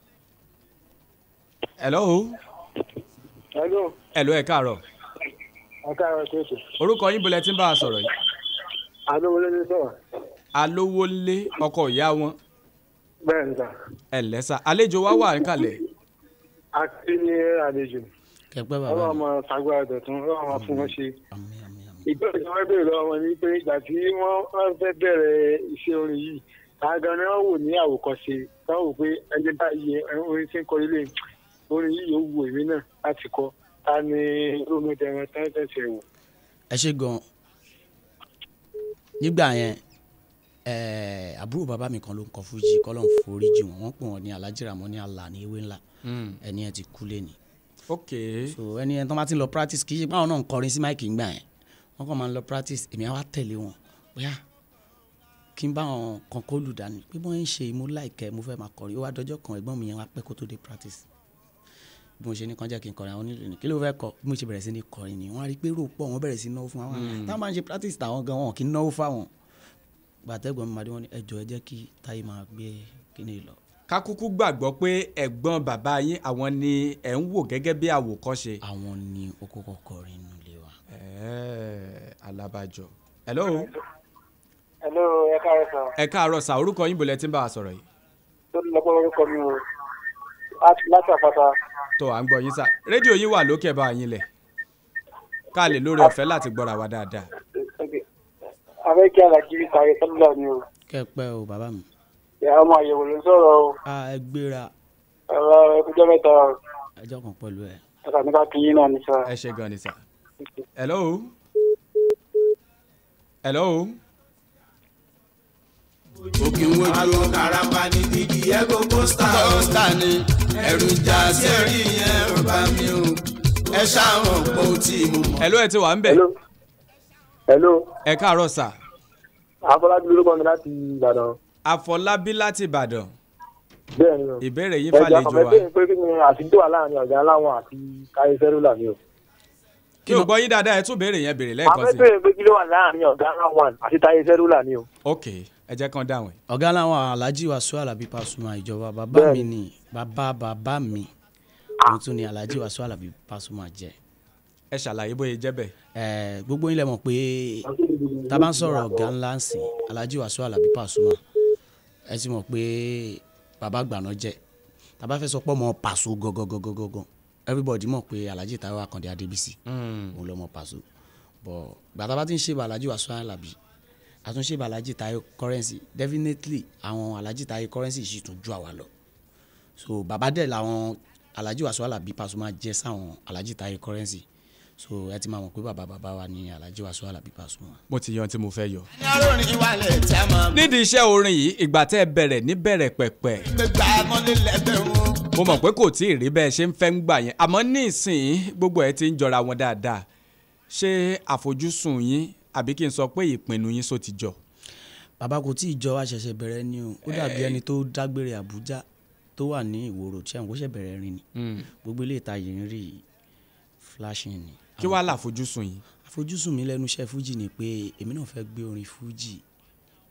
C: hello.
N: Hello,
C: hello ẹ káàárọ̀.
N: akáàrọ̀ ṣèṣe.
C: orúkọ yín bolẹ̀ tí ń bá a sọ̀rọ̀ yìí.
N: Adówolé ní sọ̀rọ̀.
C: alówólé ọkọ ìyá wọn
N: Bẹ́ẹ̀ ni sà.
C: ẹ lẹ́sà àlejò wa wà níkàlẹ̀.
N: A ti ní àlejò.
M: kẹpẹ́ bàbá
N: Ọlọ́run
M: mi.
N: máa ṣàgbára dọ̀tún, ọlọ́run máa fún wọn ṣe. Ìbéèrè tí wọ́n béèrè lọ́wọ́ wọn ni pé ìgbà tí wọ́n wọ́n fẹ́ bẹ̀rẹ̀ iṣẹ́ orin yìí, àgàn ni wọ́n wò ní àwòkọ́ṣe. Wọ́n wò pé ẹni báyìí ẹ, orin tí ń kọ ilé orin yìí yóò wù èmi náà láti kọ. Ta ni omi dẹ̀rẹ̀ tán tẹ̀sẹ̀ wò?
M: ẹ ṣe gan nígbà yẹn eh, àbúrò bàbá mi kan ló ń kọ fújì kọ́lọ́n forí jì wọ́n wọ́n pè wọ́n ní alájìràmọ́ ní àlà ní ewé ńlá ẹni yẹn ti kú lé ní.
C: ok.
M: so ẹni yẹn tó bá ti ń lọ practice kì í ṣe pé àwọn náà ń kọrin sí máìkì ńgbà yẹn wọ́n kàn máa ń lọ practice èmi á wá tẹ̀lé wọn bóyá kí n bá wọn kan kó lù dání pé bọ́n ń ṣe mo láìkẹ́ mo fẹ́ máa kọrin ó wá dọjọ́ kan ẹ̀gbọ́n mi yẹn wá pẹ́ kó tó dé practice bí mo ṣe ní kàn jẹ́ kí n kọrin àwọn onílù ní kí ló fẹ́ kọ bí mo ṣe bẹ̀rẹ̀ sí ní kọrin ni wọ́n á rí i pé rò pọ̀ wọ́n bẹ̀rẹ̀ sí náwó fún wa
C: Mm.
M: táwọn máa ń ṣe practice tàwọn gan wọn kì í náwó fáwọn gbàtẹ́gbọ̀n mi máa dé wọn ní ẹjọ́ ẹ jẹ́ kí táyé máa gbé kíní lọ.
C: kákúkú gbàgbọ́ pé ẹ̀gbọ́n bàbá yín àwọn ni ẹ̀ ń wò gẹ́gẹ́ bí àwòkọ́ṣe.
M: àwọn ni ó kọ́kọ́ kọrin nínú ilé wa.
C: ẹ̀ẹ́ alábàjọ. hello.
N: Hello, ẹ káàárọ̀ sà.
C: ẹ káàárọ̀ sà orúkọ yín bolẹ̀ tí ń bá a sọ̀rọ̀ yìí.
N: Tó ń lọ́pọ̀ orúkọ mi o. Láti- Láti àpáta.
C: tó à ń gbọ́ yín sà rédíò yín wà lókè bá yín lẹ̀ ká lè lórí ọ̀fẹ́ láti gbọ́ra wa dáadáa.
N: Abẹ́ kí Alájí sáré sọ́dúnlá ni o.
M: kẹ́pẹ́ o bàbá mi.
N: Ìyá ọmọ àyẹ̀wò ló ń sọ̀rọ̀ o.
M: a ẹ gbéra
N: Ẹ̀rọ ẹkújọ́ mẹ́ta o.
M: ẹjọ́ kan pẹ̀lú ẹ.
N: Ẹ̀ka nípa kí yín náà ní sọ.
C: ẹ ṣe gan ni sà. hello. hello.
L: òkè wojú àwọn karapa ní digi ẹgbẹ́ pósítà pósítà ni ẹ̀rù ìjà sí ẹ̀rí yẹn ò bá mi o ẹ ṣàwọn pọ̀ tí mo mọ̀.
C: hello ẹ ti wà ń bẹ̀.
N: Hello.
C: ẹ káàárọ̀ sà.
N: Afọlábí lórúkọ mi láti Ìbàdàn.
C: àfọlábí láti ìbàdàn.
N: Bẹ́ẹ̀ ni o.
C: ìbéèrè yín
N: Ẹja
C: fàlejò
N: kan
C: wa.
N: bẹ́ẹ̀ pé kí ni àtijọ́ wà láàrin ọ̀gá aláwọ̀ àti káyé sẹ́lúlà ni o.
C: kí o gbọ́ yín dáadáa ẹ tún béèrè yẹn béèrè lẹ́ẹ̀kan
N: Afẹ́
C: sí.
N: bẹ́ẹ̀ pé kí ló wà láàrin ọ̀gá aláwọ̀ àti táyé sẹ́lúlà ni o.
C: ok ẹ jẹ́ kán dáhùn ẹ̀.
M: ọ̀gá làwọn alhaji wasu alabi pasuma ìjọba bàbá mi
N: Bẹ́ẹ̀ni.
M: ni bàbá bàbá mi òun tún ni alhaji wasu alabi pasuma jẹ.
C: ẹ ṣàlàyé bóyá jẹ́ bẹ́ẹ̀.
M: ẹ gbogbo yín lẹ mọ̀ pé tá a bá ń sọ̀rọ̀ ọ̀gá ńlá ń sìn alhaji wasu alabi pasuma ẹ ti mọ̀ pé bàbá gbàná jẹ tá a bá fẹ́ sọ pé ọmọ pàṣọ gangan everybody mọ̀ pé alhaji taiwo akande adébísì òun lọ́mọ pàṣọ bọ̀ gbàtà bá ti ń ṣe bá alhaji wasu alabi àtúnṣe bá alhaji tayo currency definitely àwọn alhaji tayo currency sì tún ju àwa lọ so bàbá dẹ̀ làwọn alhaji wasu alabi pasuma jẹ́ sáwọn alhaji tayo currency so ẹ ti máa mọ̀ pé bàbá bàbá wa ni alhaji wasu alabi pasuma.
C: mo ti yan tí mo fẹ́ yọ.
L: ní arórin wálẹ̀ tí a máa
C: nídìí iṣẹ́ orin yìí ìgbà tẹ́ ẹ bẹ̀rẹ̀ ní bẹ̀rẹ̀ pẹ̀pẹ̀
L: gbégbá mọ́lé lẹ́gbẹ̀rún.
C: mo mọ̀ pé kò tí ì rí bẹ́ẹ̀ ṣe ń fẹ́ ń gbà yẹn àmọ́ ní ìsìn gbogbo ẹ̀ ti ń jọra wọn dáadáa ṣé àfojúsùn yín àbí kí n sọ pé ìpinnu yín só ti jọ.
M: bàbá kò tí ì jọ àṣẹ̀ṣẹ̀ bẹ̀rẹ̀ ni o ó dàbí ẹni tó dágbére àbújá tó wà ní ìwòrò tí àwọn kò ṣẹ̀ bẹ̀rẹ̀ rìn ni gbogbo ilé ìta yìí ń rí flashing ni.
C: kí wàá láfojúsùn yín.
M: àfojúsùn mi lẹ́nu iṣẹ́ fújì ni pé èmi náà fẹ́ gbé orin fújì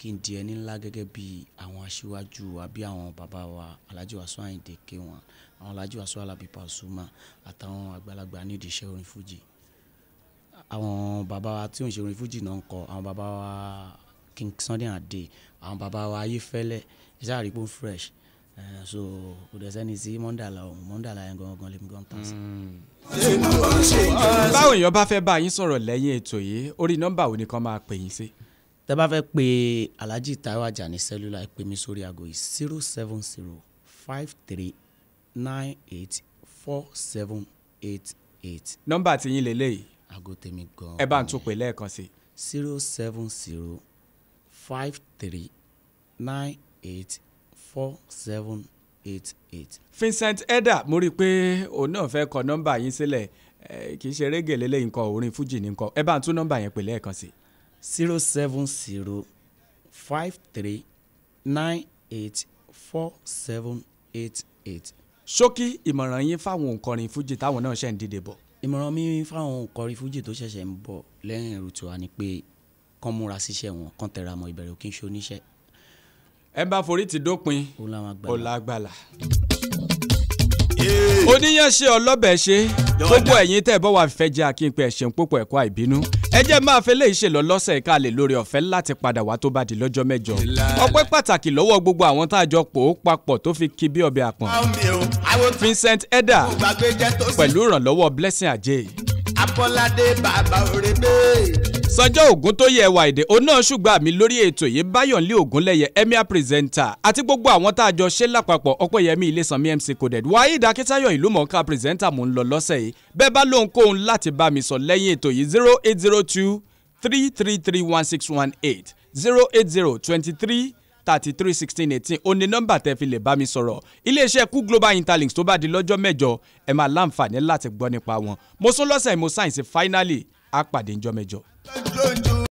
M: kí n di ẹni ńlá gẹ́gẹ́ bí àwọn aṣíwájú àbí àwọn bàbá wa alhaji wasu ayinde k1 àwọn alhaji wasu alabi pasuma àtàwọn àgbàlagbà nídìí iṣẹ́ orin fújì àwọn bàbá wa tí ò ń ṣe orin fújì náà ń kọ àwọn bàbá wa king sunday ade àwọn bàbá wa ayéfẹ́lẹ́ iṣẹ́ àrípò fresh Eh, so kò dẹ̀ sẹ́ni sí mọ́ndàlá ọ̀hún mọ́ndàlá yẹn gangan lèmi gan tán sí.
C: báwo èèyàn bá fẹ́ bá yín sọ̀rọ̀ lẹ́yìn ètò yìí orí nọ́mbà wo ni kàn máa pè yín sí.
M: tẹ́ bá fẹ́ pe alhaji taiwo ajani cellular ẹ pè mí sórí aago yìí zero seven zero five three nine eight four seven eight eight.
C: nọ́mbà tí yín lélẹ́yìí
M: aago tèmi gan.
C: ẹ bá ń tún pè lẹ́ẹ̀kan sí.
M: zero seven zero five three nine eight four seven eight eight.
C: Vincent Edda mo rí i pé òun náà fẹ́ kọ nọ́mbà yín sílẹ̀ eh, kì í ṣe régè lélẹ́yìn nǹkan orin fújì ní nǹkan ẹ bá ń tún nọ́mbà yẹn pè lẹ́ẹ̀kan sí.
M: zero seven zero five three nine eight four seven eight eight.
C: ṣókí ìmọ̀ràn yín fáwọn òǹkọrin fújì táwọn náà ṣẹ̀ ń dìde bọ̀.
M: ìmọ̀ràn mi fáwọn òǹkọrin fújì tó ṣẹ̀ṣẹ̀ ń bọ̀ lẹ́yìn ẹ̀rù tiwa ni pé kán múra síṣẹ́ wọn kán tẹra mọ́ ìbẹ̀rẹ̀ òkè ń ṣe oníṣẹ́.
C: ẹ bá forí ti dópin
M: ó láwọn àgbàlá.
C: ó lágbàlá. oníyànṣe ọlọ́bẹ̀ ṣe gbogbo ẹ̀yin tẹ́ ẹ bọ́ wà fẹ́ jẹ́ akínpẹ́ ẹ̀ṣẹ̀ púpọ̀ ẹ̀kọ́ àìbínú ẹ jẹ́ máa fẹ́ lè ṣe lọ lọ́sẹ̀ ká lè lórí ọ̀fẹ́ láti padà wá tó bá di lọ́jọ́ mẹ́jọ ọpẹ́ pàtàkì lọ́wọ́ gbogbo àwọn tá a jọ pò ó papọ̀ tó fi kí bí ọbẹ̀ àpọ̀n Vincent Edda pẹ̀lú ìrànlọ́wọ́ Blessing Ajay
L: abọ́ládé bàbá òrèlè.
C: sọjọ́ ògún tó yẹ ẹwà èdè òun náà ṣùgbọ́n àmì lórí ètò yìí báyọ̀nlé ògúnlẹ̀yẹ emir presenter àti gbogbo àwọn tá a jọ ṣe lápapọ̀ ọpẹ́yẹmí ilésanmi mc coded waheed akitayo ìlú mọ̀ọ́ká presenter mò ń lọ lọ́sẹ̀ yìí bẹ́ẹ̀ bá lóhun kóhun láti bá mi sọ lẹ́yìn ètò yìí zero eight zero two three three three one six one eight zero eight zero twenty three thirty three sixteen eighteen ó ní nọ́mbà tẹ́ fi lè bá mi sọ̀rọ̀ iléeṣẹ́ kú global interlinks tó bá di lọ́jọ́ mẹ́jọ ẹ máa láǹfààní láti gbọ́ nípa wọn mo sún lọ́sẹ̀ mo sáyẹ̀nsì finally á pàdé ńjọ́ mẹ́jọ.